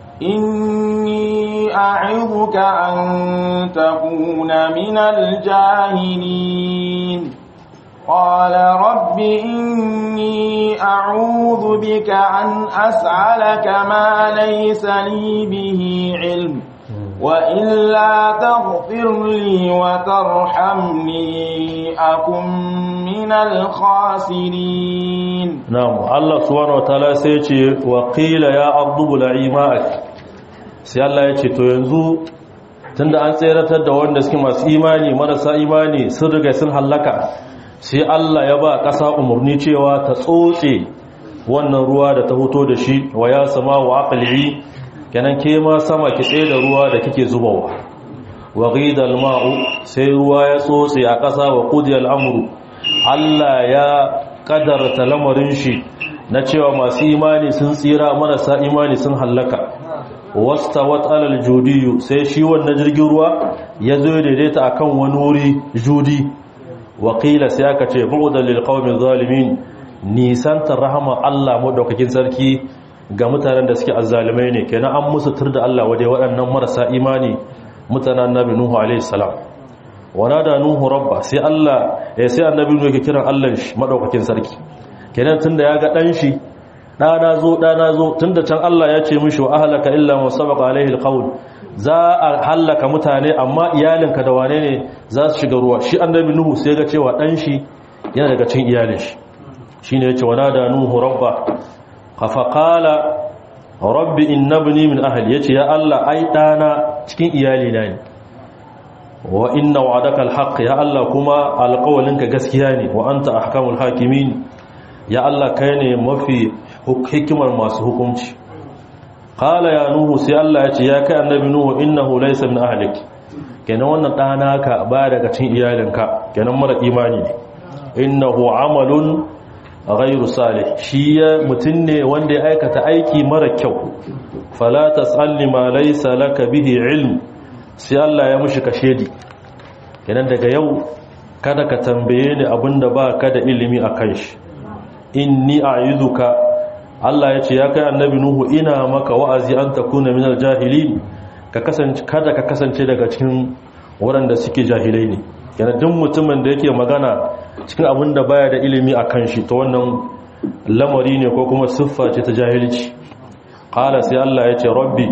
إني أعظك أن تكون من الجاهلين قال رب إني أعوذ بك أن أسألك ما ليس لي به علم وإلا تغفر لي وترحمني أكن من الخاسرين نعم الله سبحانه وتعالى سيتي وقيل يا عبد بلعي ماءك sai Allah ya ce to yanzu tunda an tseratar da wanda suke masu imani marasa imani sun riga sun hallaka sai Allah ya ba ƙasa umarni cewa ta tsotse wannan ruwa da ta hoto da shi wa ya sama wa aqli kenan ke ma sama ki tsaye da ruwa da kike zubawa wa ghidal ma'u sai ruwa ya tsotse a ƙasa wa qudiyal amru Allah ya kadarta lamarin shi na cewa masu imani sun tsira marasa imani sun hallaka wastawat alal judiyu sai shi wannan jirgin ruwa ya zo daidaita akan wani wuri judi wakila sai aka ce bu'udan lil qaumiz zalimin nisantar rahama Allah madaukakin sarki ga mutanen da suke azzalimai ne kenan an musu tur da Allah waje waɗannan marasa imani mutanen annabi nuhu alaihi salam wana da nuhu rabba sai Allah eh sai annabi nuhu yake kiran Allah shi madaukakin sarki kenan tunda ya ga dan shi ɗana zo ɗana zo tunda can Allah ya ce mishi wa ahlaka illa ma sabaqa alaihi alqawl za a hallaka mutane amma iyalinka da wane ne za su shiga ruwa shi annabi nuhu sai ga cewa dan shi yana daga cikin iyalin shi shine yace wa nada nuhu rabba faqala rabbi innabni min ahli yace ya Allah ai dana cikin iyali na ne wa inna wa'adaka alhaq ya Allah kuma alqawlinka gaskiya ne wa anta ahkamul hakimin ya Allah kai ne mafi hikimar masu hukunci qala ya nuhu sai Allah ya ce ya kai annabi nuhu innahu laysa min ahlik kenan wannan dana ka ba daga cikin iyalinka kenan mara imani ne innahu amalun ghairu salih shi mutun ne wanda ya aikata aiki mara kyau fala tasalli ma laysa laka bihi ilm sai Allah ya mushi kashedi kenan daga yau kada ka tambaye ni abinda ba ka da ilimi akan shi inni a'idhuka Allah ya ce ya kai annabi nuhu ina maka wa'azi an takuna minal jahilin ka kasance kada ka kasance daga cikin waɗanda suke jahilai ne yana duk mutumin da yake magana cikin abin da baya da ilimi a kan shi ta wannan lamari ne ko kuma siffa ce ta jahilci ƙala sai Allah ya ce rabbi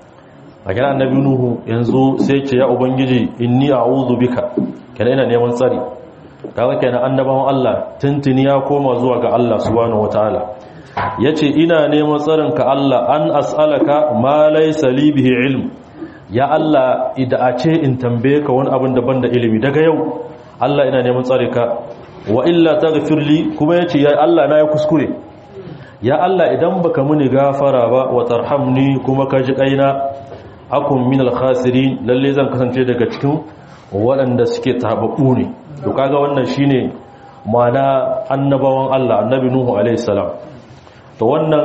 a kira annabi nuhu yanzu sai ce ya ubangiji inni a'udhu bika kana ina neman tsari kaga kenan annabawan Allah tuntuni ya koma zuwa ga Allah subhanahu wataala yace ina neman tsarin ka Allah an as'alaka ma laysa li bihi ilm ya Allah idan a ce in tambaye ka wani abin daban da ilimi daga yau Allah ina neman tsare ka wa illa taghfir li kuma yace ya Allah na yi kuskure ya Allah idan baka muni gafara ba wa tarhamni kuma ka ji kaina akun min al-khasirin lalle zan kasance daga cikin waɗanda suke tababu ne to kaga wannan shine ma'ana annabawan Allah annabi nuhu alaihi salam to wannan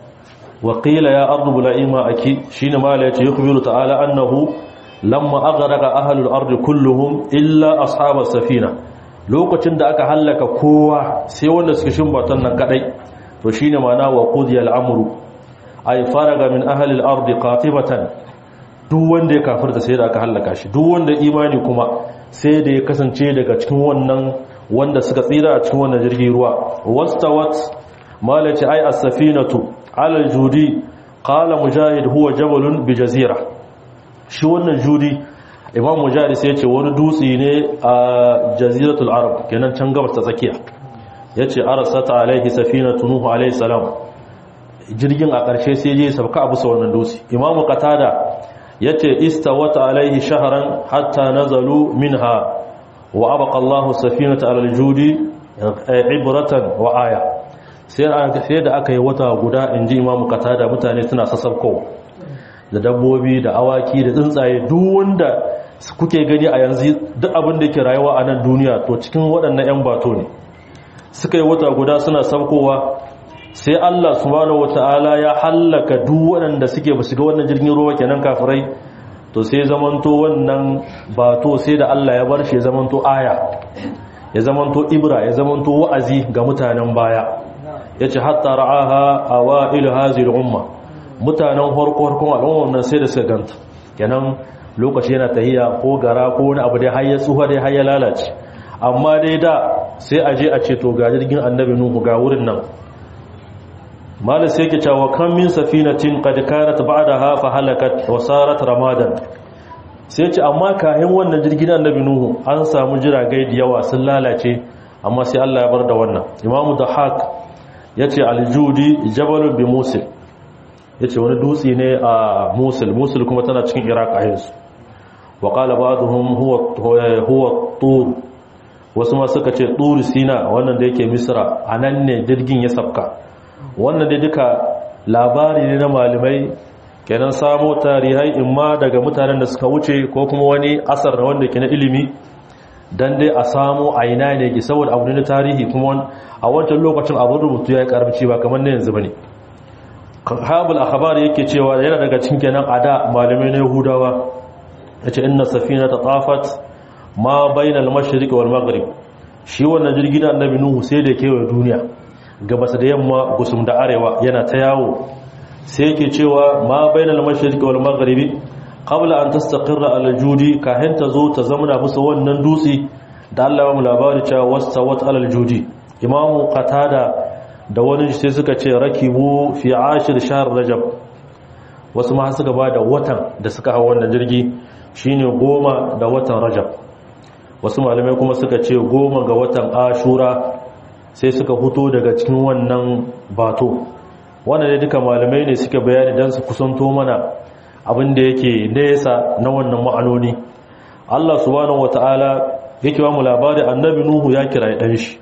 وقيل يا أرض بلائما أكي شين ما لا يخبر تعالى أنه لما أغرق أهل الأرض كلهم إلا أصحاب السفينة lokacin da aka hallaka kowa sai wanda suka shimbatan nan kadai to shine mana wa qudiya al-amru ay faraga min ahli al-ard qatibatan duk wanda ya kafirta sai da aka hallaka shi duk wanda imani kuma sai da ya kasance daga cikin wannan wanda suka tsira a cikin wannan jirgin ruwa wastawat malaci ay as-safinatu ala judi qala mujahid huwa jabalun bi jazira shi wannan judi imam mujahid sai yace wani dutse ne a jaziratul arab kenan can gabas ta tsakiya yace arsata alaihi safinatu nuhu alaihi salam jirgin a ƙarshe sai je sabka abu sa wannan dutse imam qatada yace istawata alaihi shahran hatta nazalu minha wa abqa Allahu safinata ala aljudi ibratan wa aya sai da aka yi wata guda in ji imamu kata da mutane suna sassaukowa da dabbobi da awaki da tsuntsaye duk wanda kuke gani a yanzu duk abin da ke rayuwa a nan duniya to cikin waɗannan 'yan bato ne suka yi wata guda suna saukowa sai allah subhanahu wata'ala ya hallaka duk waɗanda suke ba su ga wannan jirgin ruwa kenan kafirai to sai zamanto wannan bato sai da allah ya bar shi ya zamanto aya ya zamanto ibra ya zamanto wa'azi ga mutanen baya ya ce hatta ra'aha a wa'ilu hazir umma mutanen harko-harkon al'ummar nan sai da suka ganta kenan lokaci yana tahiya ko gara ko wani abu dai har ya tsuha dai har ya lalace amma dai da sai a je a ce to ga jirgin annabi nuhu ga wurin nan malam sai ke cewa kan min safinatin qad kanat ba'daha fa halakat wa sarat ramadan sai ce amma kayan wannan jirgin annabi nuhu an samu jiragai da yawa sun lalace amma sai Allah ya bar da wannan imamu dahak ya ce aljudi jabalun bi musul ya ce wani dutse ne a musul musul kuma tana cikin iraq a yanzu wa ƙala ba da huwa tur wasu ma suka ce tur sina wannan da yake misra a nan ne jirgin ya sabka wannan da duka labari ne na malamai kenan samo tarihai imma daga mutanen da suka wuce ko kuma wani asar da wanda ke na ilimi dan dai a samu a ina ne ke saboda abu ne na tarihi kuma a wancan lokacin abin rubutu ya yi karamci ba kamar na yanzu ba ne habul akhbar yake cewa yana daga cikin kenan ada malamai na yahudawa yace inna safina ta tafat ma bainal mashriq wal maghrib shi wannan jirgi na annabi nuhu sai da kewaye duniya gabas da yamma gusum da arewa yana ta yawo sai yake cewa ma bainal mashriq wal maghrib qabla an tastaqirra al judi kahin ta zo ta zamana bisa wannan dutse da Allah ya mu labari cewa wastawat al judi imamu qatada da wani sai suka ce rakibu fi ashir shahr rajab wasu ma suka ba da watan da suka hawa wannan jirgi shine goma da watan rajab wasu malamai kuma suka ce goma ga watan ashura sai suka fito daga cikin wannan bato wannan ne duka malamai ne suka bayani dan su kusanto mana abin da yake nesa na wannan ma'anoni Allah subhanahu wataala yake ba mu labari annabi nuhu ya kira dan shi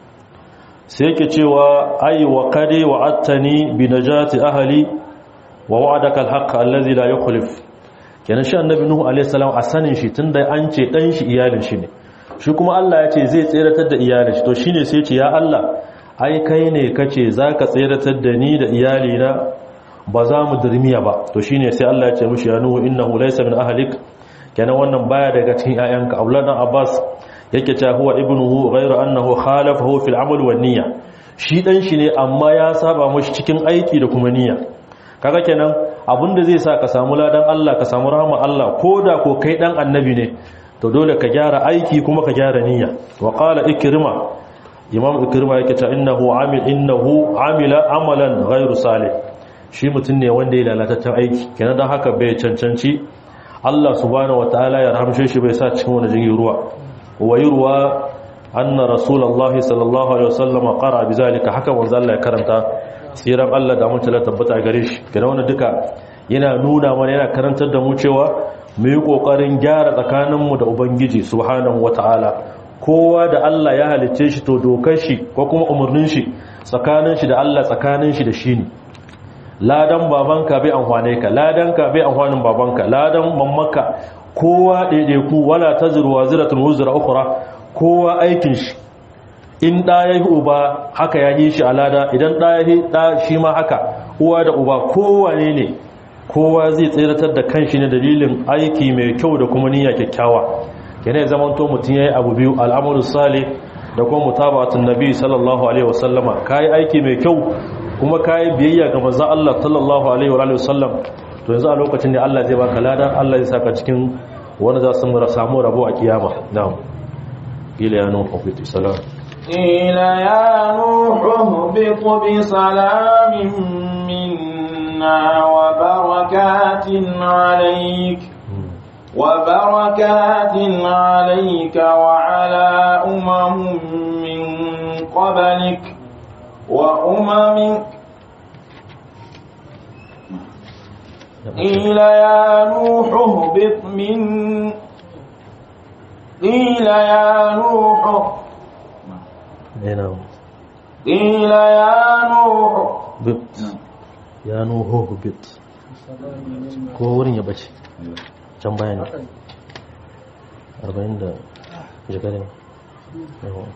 sai yake cewa ai wa qadi wa'attani bi najati ahli wa wa'adaka al-haqq allazi la yukhlif kenan shi annabi nuhu alayhi salam a sanin shi tunda an ce dan shi iyalin shi ne shi kuma Allah ya ce zai tseratar da iyalin shi to shine sai ce ya Allah ai kai ne kace zaka tseratar da ni da iyalina ba za mu dirmiya ba to shine sai Allah ya ce mushi ya nuhu innahu laysa min ahlik kenan wannan baya daga cikin ƴaƴanka Abdullah Abbas yake cewa huwa ibnuhu ghayra annahu khalafahu fil amal wan niyya shi dan shi ne amma ya saba mushi cikin aiki da kuma niyya kaga kenan abinda zai sa ka samu ladan Allah ka samu rahama Allah koda ko kai dan annabi ne to dole ka gyara aiki kuma ka gyara niyya wa qala ikrima imam ikrima yake ta innahu amil innahu amila amalan ghairu salih shi mutun ne wanda ya lalataccen aiki kenan dan haka bai cancanci Allah subhanahu wataala ya rahamshe shi bai sa cikin wani jirgin ruwa wa yurwa anna rasulullahi sallallahu alaihi wasallam qara bizalika haka manzo Allah ya karanta siran Allah da mutala tabbata gare shi kenan wannan duka yana nuna mana yana karantar da mu cewa mu yi ƙoƙarin gyara tsakaninmu da ubangiji subhanahu wata'ala kowa da Allah ya halicce shi to dokar shi ko kuma umarnin shi tsakanin shi da Allah tsakanin shi da shi ne ladan babanka bai amfane ka ladan ka bai amfanin babanka ladan mammaka kowa ɗaiɗaiku wala taziru waziratun wuzra ukhra kowa aikin shi in ɗa ya yi uba haka ya yi shi a lada idan ɗa ya yi ɗa shi ma haka uwa da uba kowane ne kowa zai tseratar da kanshi ne dalilin aiki mai kyau da kuma niyya kyakkyawa yana ya zamanto mutum ya yi abu biyu al'amuru sale da kuma mutabatun nabi sallallahu alaihi wasallama ka yi aiki mai kyau kuma ka yi biyayya ga maza Allah sallallahu alaihi wasallam to yanzu a lokacin da Allah zai baka lada Allah zai saka cikin wani za su samu rabo a kiyama na'am ila ya nuhu fi salam قيل يا نوح اهبط بسلام منا وبركات عليك وبركات عليك وعلى أمم من قبلك وأمم قيل يا نوح اهبط من قيل يا نوح قيل يا نوح bit ya nuhu bit ko wurin ya bace can bayan 40 da jikari ne yawon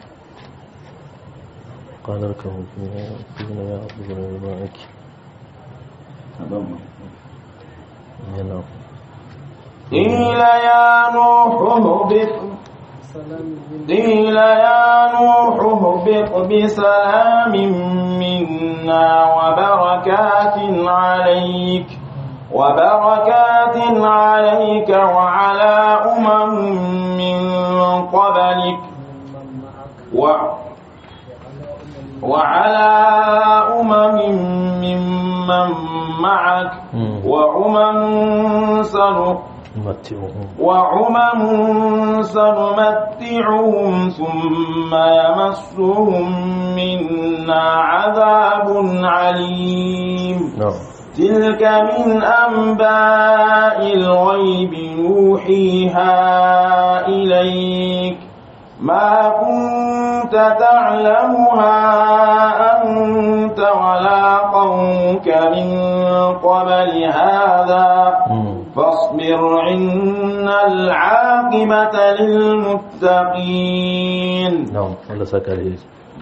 kanar kan kuma ya abu da ruwan aiki yana قيل يا نوح اهبط قيل يا نوح اهبط بسلام منا وبركات عليك وبركات عليك وعلى أمم من قبلك و وعلى أمم ممن معك وأمم سنق mati'uhum وعمم سنمتعهم ثم يمسهم منا عذاب عليم na'am تلك من أنباء الغيب نوحيها إليك ما كنت تعلمها أنت ولا قومك من قبل هذا فاصبر إن العاقبة للمتقين na'am Allah saka alheri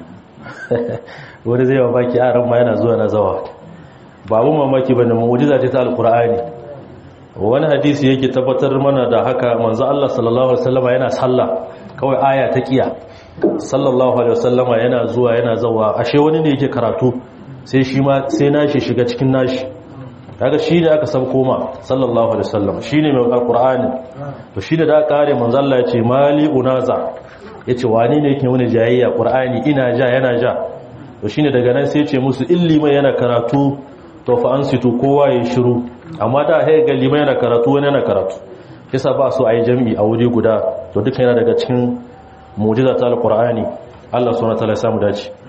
wani zai mamaki a ran ma yana zuwa na zawa babu mamaki bane mu'jiza ce ta alqur'ani wani hadisi yake tabbatar mana da haka manzo Allah sallallahu alaihi wasallama yana sallah kawai aya ta kiya sallallahu alaihi wasallama yana zuwa yana zawa ashe wani ne yake karatu sai shi ma sai nashi shiga cikin nashi kaga shi ne aka san koma sallallahu alaihi wasallam shi ne mai alqur'ani to shi ne da aka kare manzo Allah ya ce mali unaza yace wani ne yake wani jayayya qur'ani ina ja yana ja to shine daga nan sai ya ce musu illi mai yana karatu to fa ansitu kowa ya shiru amma da hay ga liman yana karatu wani yana karatu yasa ba su ayi jami'i a wuri guda to duka yana daga cikin mu'jiza ta alqur'ani Allah subhanahu wa ta'ala ya samu dace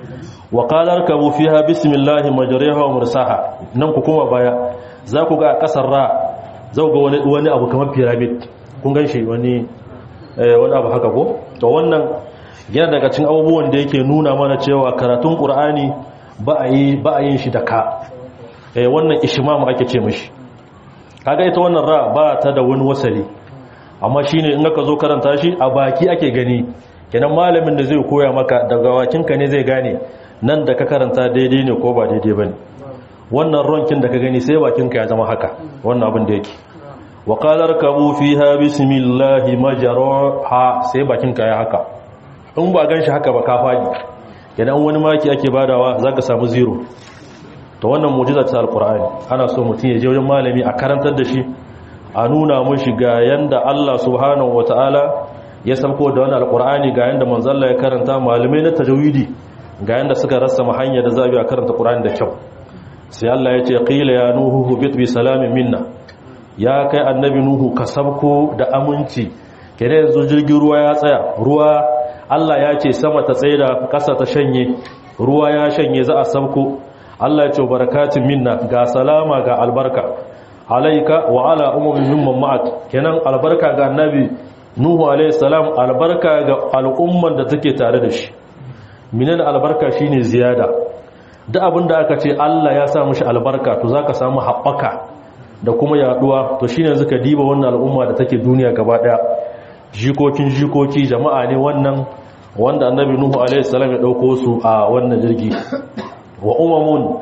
wa qala rkabu fiha bismillahi majriha wa mursaha nan ku kuma baya za ku ga kasar ra za ku ga wani wani abu kamar pyramid kun ganshi wani wani abu haka ko to wannan yana daga cikin abubuwan da yake nuna mana cewa karatun qur'ani ba a yi ba a yin shi da ka eh wannan ishmam ake ce mishi kaga ita wannan ra ba ta da wani wasali amma shine in aka zo karanta shi a baki ake gani kenan malamin da zai koya maka daga wakinka ne zai gane nan da ka karanta daidai ne ko ba daidai bane wannan ronkin da ka gani sai bakinka ya zama haka wannan abin da yake wa qala rkabu fiha bismillahi majraha sai bakinka ya haka in ba ganshi haka ba ka fadi kenan wani maki ake badawa zaka samu zero to wannan mu'jiza ta alqur'ani ana so mutum ya je wajen malami a karantar da shi a nuna mushi ga yanda Allah subhanahu wataala ya sauko da wannan alqur'ani ga yanda manzo Allah ya karanta malamai na tajwidi ga yanda suka rasa hanya da zabi a karanta qur'ani da kyau sai Allah ya ce qila ya nuhu bit bi salamin minna ya kai annabi nuhu ka sabko da aminci kene yanzu jirgin ruwa ya tsaya ruwa Allah ya ce sama ta tsaida kasa ta shanye ruwa ya shanye za a sabko Allah ya ce barakatun minna ga salama ga albarka alaika wa ala umumin mimman ma'ak kenan albarka ga annabi nuhu alayhi salam albarka ga al'umman da take tare da shi minan albarka shine ziyada duk abin da aka ce Allah ya sa mishi albarka to zaka samu haɓaka da kuma yaduwa to shine yanzu ka diba wannan al'umma da take duniya gaba daya jikokin jikoki jama'a ne wannan wanda annabi nuhu alayhi salam ya dauko su a wannan jirgi wa umamun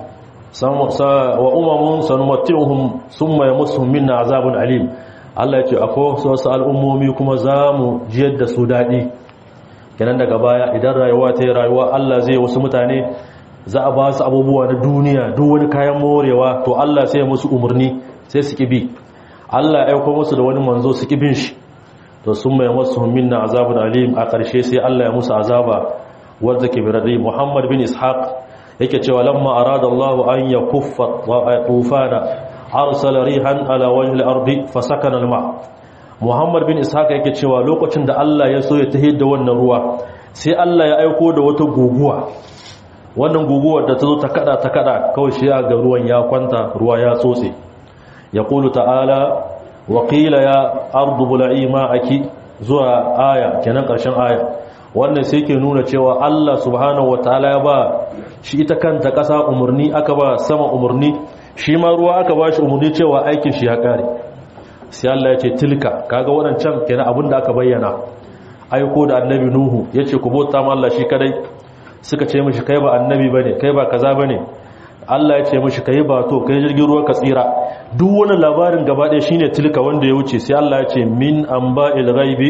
wa umamun sanumatihum summa yamassuhum minna azabun alim Allah ya ce akwai wasu al'ummomi kuma zamu jiyar da su dadi kenan daga baya idan rayuwa ta yi rayuwa Allah zai wasu mutane za a ba su abubuwa na duniya duk wani kayan morewa to Allah sai ya musu umarni sai su kibi Allah ya aika musu da wani manzo su kibin shi to sun mai masu minna azabun alim a ƙarshe sai Allah ya musu azaba wanda ke birarri Muhammad bin Ishaq yake cewa lamma arada Allah an yakuffa tufana arsala rihan ala wajhi al-ardi fasakana al-ma Muhammad bin Ishaq yake cewa lokacin da Allah ya so ya tahid da wannan ruwa sai Allah ya aiko da wata guguwa wannan guguwar da ta zo ta kada ta kada kawai shi ga ruwan ya kwanta ruwa ya tsotse ya kulu ta'ala waƙila ya ardu bula'i ma'aki zuwa aya kenan ƙarshen aya wannan sai ke nuna cewa Allah subhanahu wataala ya ba shi ita kanta ƙasa umarni aka ba sama umarni shi ma ruwa aka ba shi umarni cewa aikin shi ya ƙare sai Allah ya ce tilka kaga waɗancan kenan abin da aka bayyana aiko da annabi nuhu ya ce ku bauta ma Allah shi kadai suka ce mishi kai ba annabi bane kai ba kaza bane Allah ya ce mishi kai ba to kai jirgin ruwa ka tsira duk wani labarin gaba ɗaya shine tilka wanda ya wuce sai Allah ya ce min amba'il ghaibi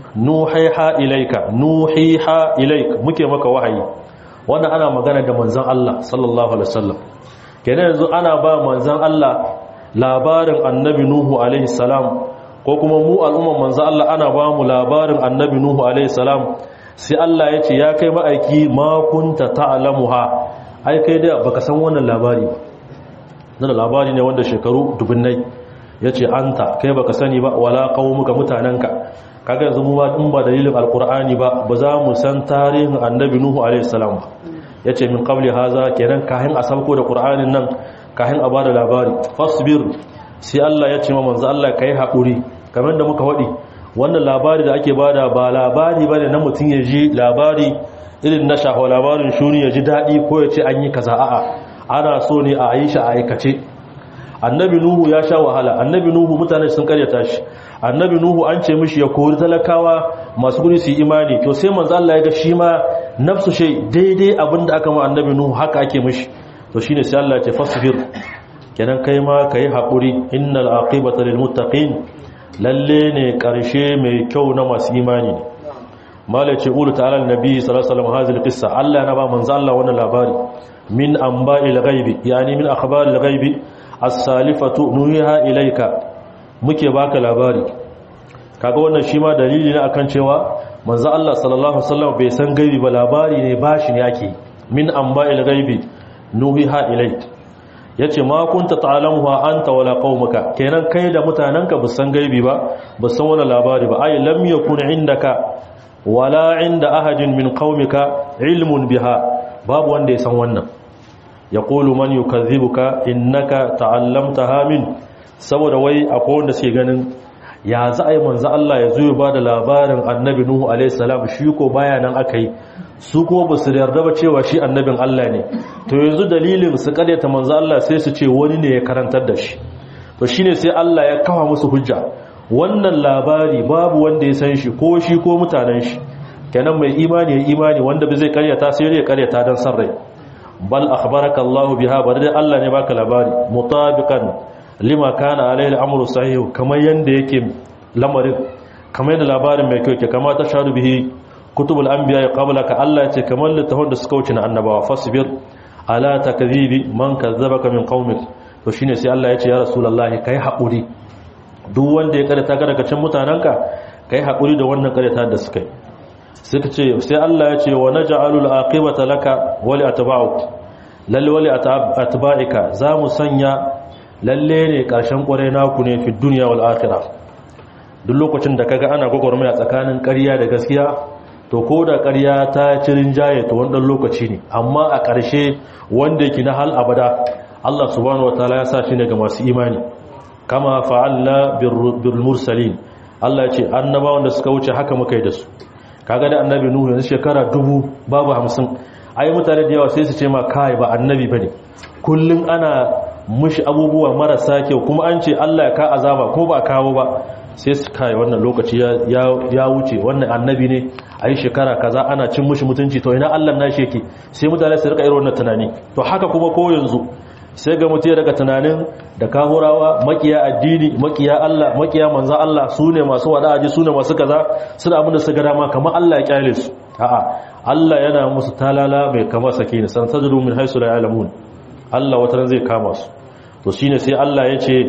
nuhiha ilayka nuhiha ilayk muke maka wahayi wannan ana magana da manzon Allah sallallahu alaihi wasallam kenan yanzu ana ba manzon Allah labarin annabi nuhu alaihi salam ko kuma mu al'umman manzon Allah ana ba mu labarin annabi nuhu alaihi salam sai Allah ya ce ya kai ma'aiki ma kunta ta'lamuha ai kai da baka san wannan labari ba nan labari ne wanda shekaru dubunnai yace anta kai baka sani ba wala qaumuka mutananka kaga yanzu mu ba in ba dalilin alqur'ani ba ba za mu san tarihin annabi nuhu alaihi salam ba yace min qabli haza kenan kahin a sauko da qur'anin nan kahin a bada labari fasbir sai Allah ya ce ma manzo Allah kai hakuri kamar da muka wadi wannan labari da ake bada ba labari bane na mutum ya ji labari irin na shaho labarin shuni ya ji daɗi ko ya ce an yi kaza a'a ana so ne a yi shi a aikace annabi nuhu ya sha wahala annabi nuhu mutane sun karyata shi annabi nuhu an ce mishi ya kori talakawa masu guri su yi imani to sai manzo Allah ya ga shi ma nafsu shay daidai abinda aka ma annabi nuhu haka ake mishi to shine sai Allah ya ce fasbir kenan kai ma kai hakuri innal aqibata lil muttaqin lalle ne karshe mai kyau na masu imani ne mala ce ulu ta'ala nabi sallallahu alaihi wasallam hazil qissa Allah na ba manzo Allah wannan labari min anba'il ghaibi yani min akhbaril ghaibi as-salifatu nuhiha ilayka muke baka labari kaga wannan shi ma dalili ne akan cewa manzo Allah sallallahu alaihi wasallam bai san gaibi ba labari ne bashi ne yake min anba'il ghaibi nuhiha ilayka yace ma kunta ta'lamuha anta wala qaumuka kenan kai da mutananka ba san gaibi ba ba san wannan labari ba ay lam yakun indaka wala inda ahadin min qaumika ilmun biha babu wanda ya san wannan yaqulu man yukazzibuka innaka ta'allamtaha min saboda wai akwai wanda suke ganin ya za a yi manzo Allah ya zo ya ba da labarin annabi Nuhu alaihi salam shi ko baya nan aka yi su kuma ba su yarda ba cewa shi annabin Allah ne to yanzu dalilin su karyata manzo Allah sai su ce wani ne ya karantar da shi to shine sai Allah ya kafa musu hujja wannan labari babu wanda ya san shi ko shi ko mutanen shi kenan mai imani ya imani wanda ba zai karyata sai ya karyata dan san rai bal akhbaraka Allah biha bari Allah ne baka labari mutabiqan lima kana alayhi al'amru sahih kamar yanda yake lamarin kamar yanda labarin mai kyau ke kama ta shadu bihi kutubul anbiya qablaka Allah ya ce kamar littafin da suka wuce na annabawa fasbir ala takdhibi man kazzabaka min qaumik to shine sai Allah ya ce ya rasulullahi kai haƙuri duk wanda ya karanta ka daga cikin mutananka kai haƙuri da wannan karanta da suka yi sai ka ce sai Allah ya ce wa naj'alul aqibata laka wa li atba'uk lalle wa li atba'ika za mu sanya lalle ne ƙarshen ƙwarai naku ne fi duniya wal akhirah duk lokacin da kaga ana gwagwarmaya tsakanin ƙarya da gaskiya to ko da ƙarya ta cirin jaye to wannan lokaci ne amma a ƙarshe wanda yake na hal abada Allah subhanahu wataala ya sa shi ne ga masu imani kama fa'alna bil mursalin Allah ya ce annabawan da suka wuce haka muka yi da su kaga da annabi nuhu yanzu shekara dubu babu hamsin ai mutane da yawa sai su ce ma kai ba annabi bane kullun ana mushi abubuwa marasa kyau kuma an ce Allah ya ka azaba ko ba kawo ba sai su kai wannan lokaci ya wuce wannan annabi ne a yi shekara kaza ana cin mushi mutunci to ina Allah na shi yake sai mutane su rika irin wannan tunani to haka kuma ko yanzu sai ga mutum daga tunanin da kahurawa makiya addini makiya Allah makiya manzan Allah su ne masu wada'aji su ne masu kaza suna abin da su ga dama kamar Allah ya kyale su a'a Allah yana musu talala mai kama sakini san sajadu min haisu la ya'lamun Allah wata zai kama su to shine sai Allah ya ce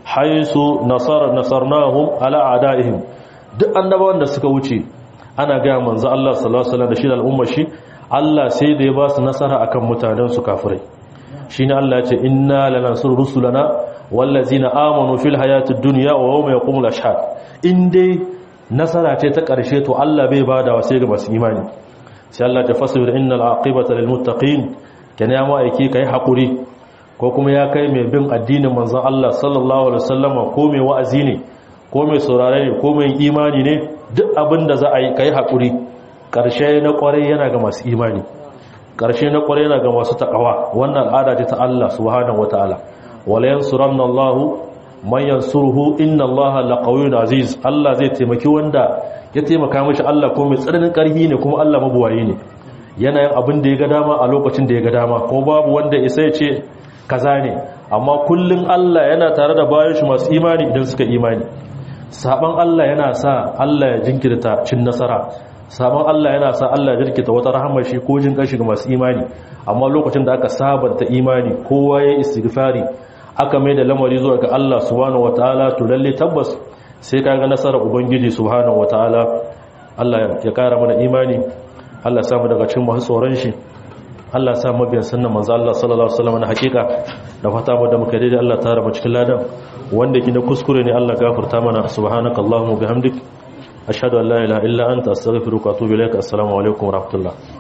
haisu nasara nasarnahum ala a'daihim duk annabawan da suka wuce ana ga manzo Allah sallallahu alaihi wasallam da shi da al'ummar shi Allah sai da ya ba su nasara akan mutanen su kafirai shine Allah ya ce inna lanansuru rusulana wallazina amanu fil hayatid dunya wa yawma yaqumul ashhad in dai nasara ce ta karshe to Allah bai bada wa sai ga masu imani sai Allah ta fasbir innal aqibata lil muttaqin kana ya ma'aiki kai hakuri ko kuma ya kai mai bin addinin manzon Allah sallallahu alaihi wasallama ko mai wa'azi ne ko mai saurare ne ko mai imani ne duk abin da za a yi kai hakuri karshe na kwarai yana ga masu imani karshe na kwarai yana ga masu takawa wannan al'ada ce ta Allah subhanahu wataala wala yansuranna Allah man yansuruhu inna Allah laqawiyyun aziz Allah zai taimaki wanda ya taimaka mishi Allah ko mai tsananin karfi ne kuma Allah mabuwayi ne yana yin abin da ya ga dama a lokacin da ya ga dama ko babu wanda isa ya ce kaza ne amma kullum Allah yana tare da bayan shi masu imani idan suka imani saban Allah yana sa Allah ya jinkirta cin nasara saban Allah yana sa Allah ya jinkirta wata rahamar shi ko jin kashi ga masu imani amma lokacin da aka sabanta imani kowa ya istighfari aka mai da lamari zuwa ga Allah subhanahu wataala to lalle tabbas sai ka ga nasarar ubangiji subhanahu wataala Allah ya kara mana imani Allah ya samu daga cikin masu tsoron shi Allah sa mabiyan sunnan manzo Allah sallallahu alaihi wasallam na hakika da fata mu da muka daidai Allah ta raba cikin ladan wanda kina kuskure ne Allah gafarta mana subhanakallahumma bihamdik ashhadu an la ilaha illa anta astaghfiruka wa atubu ilaik assalamu alaikum wa rahmatullah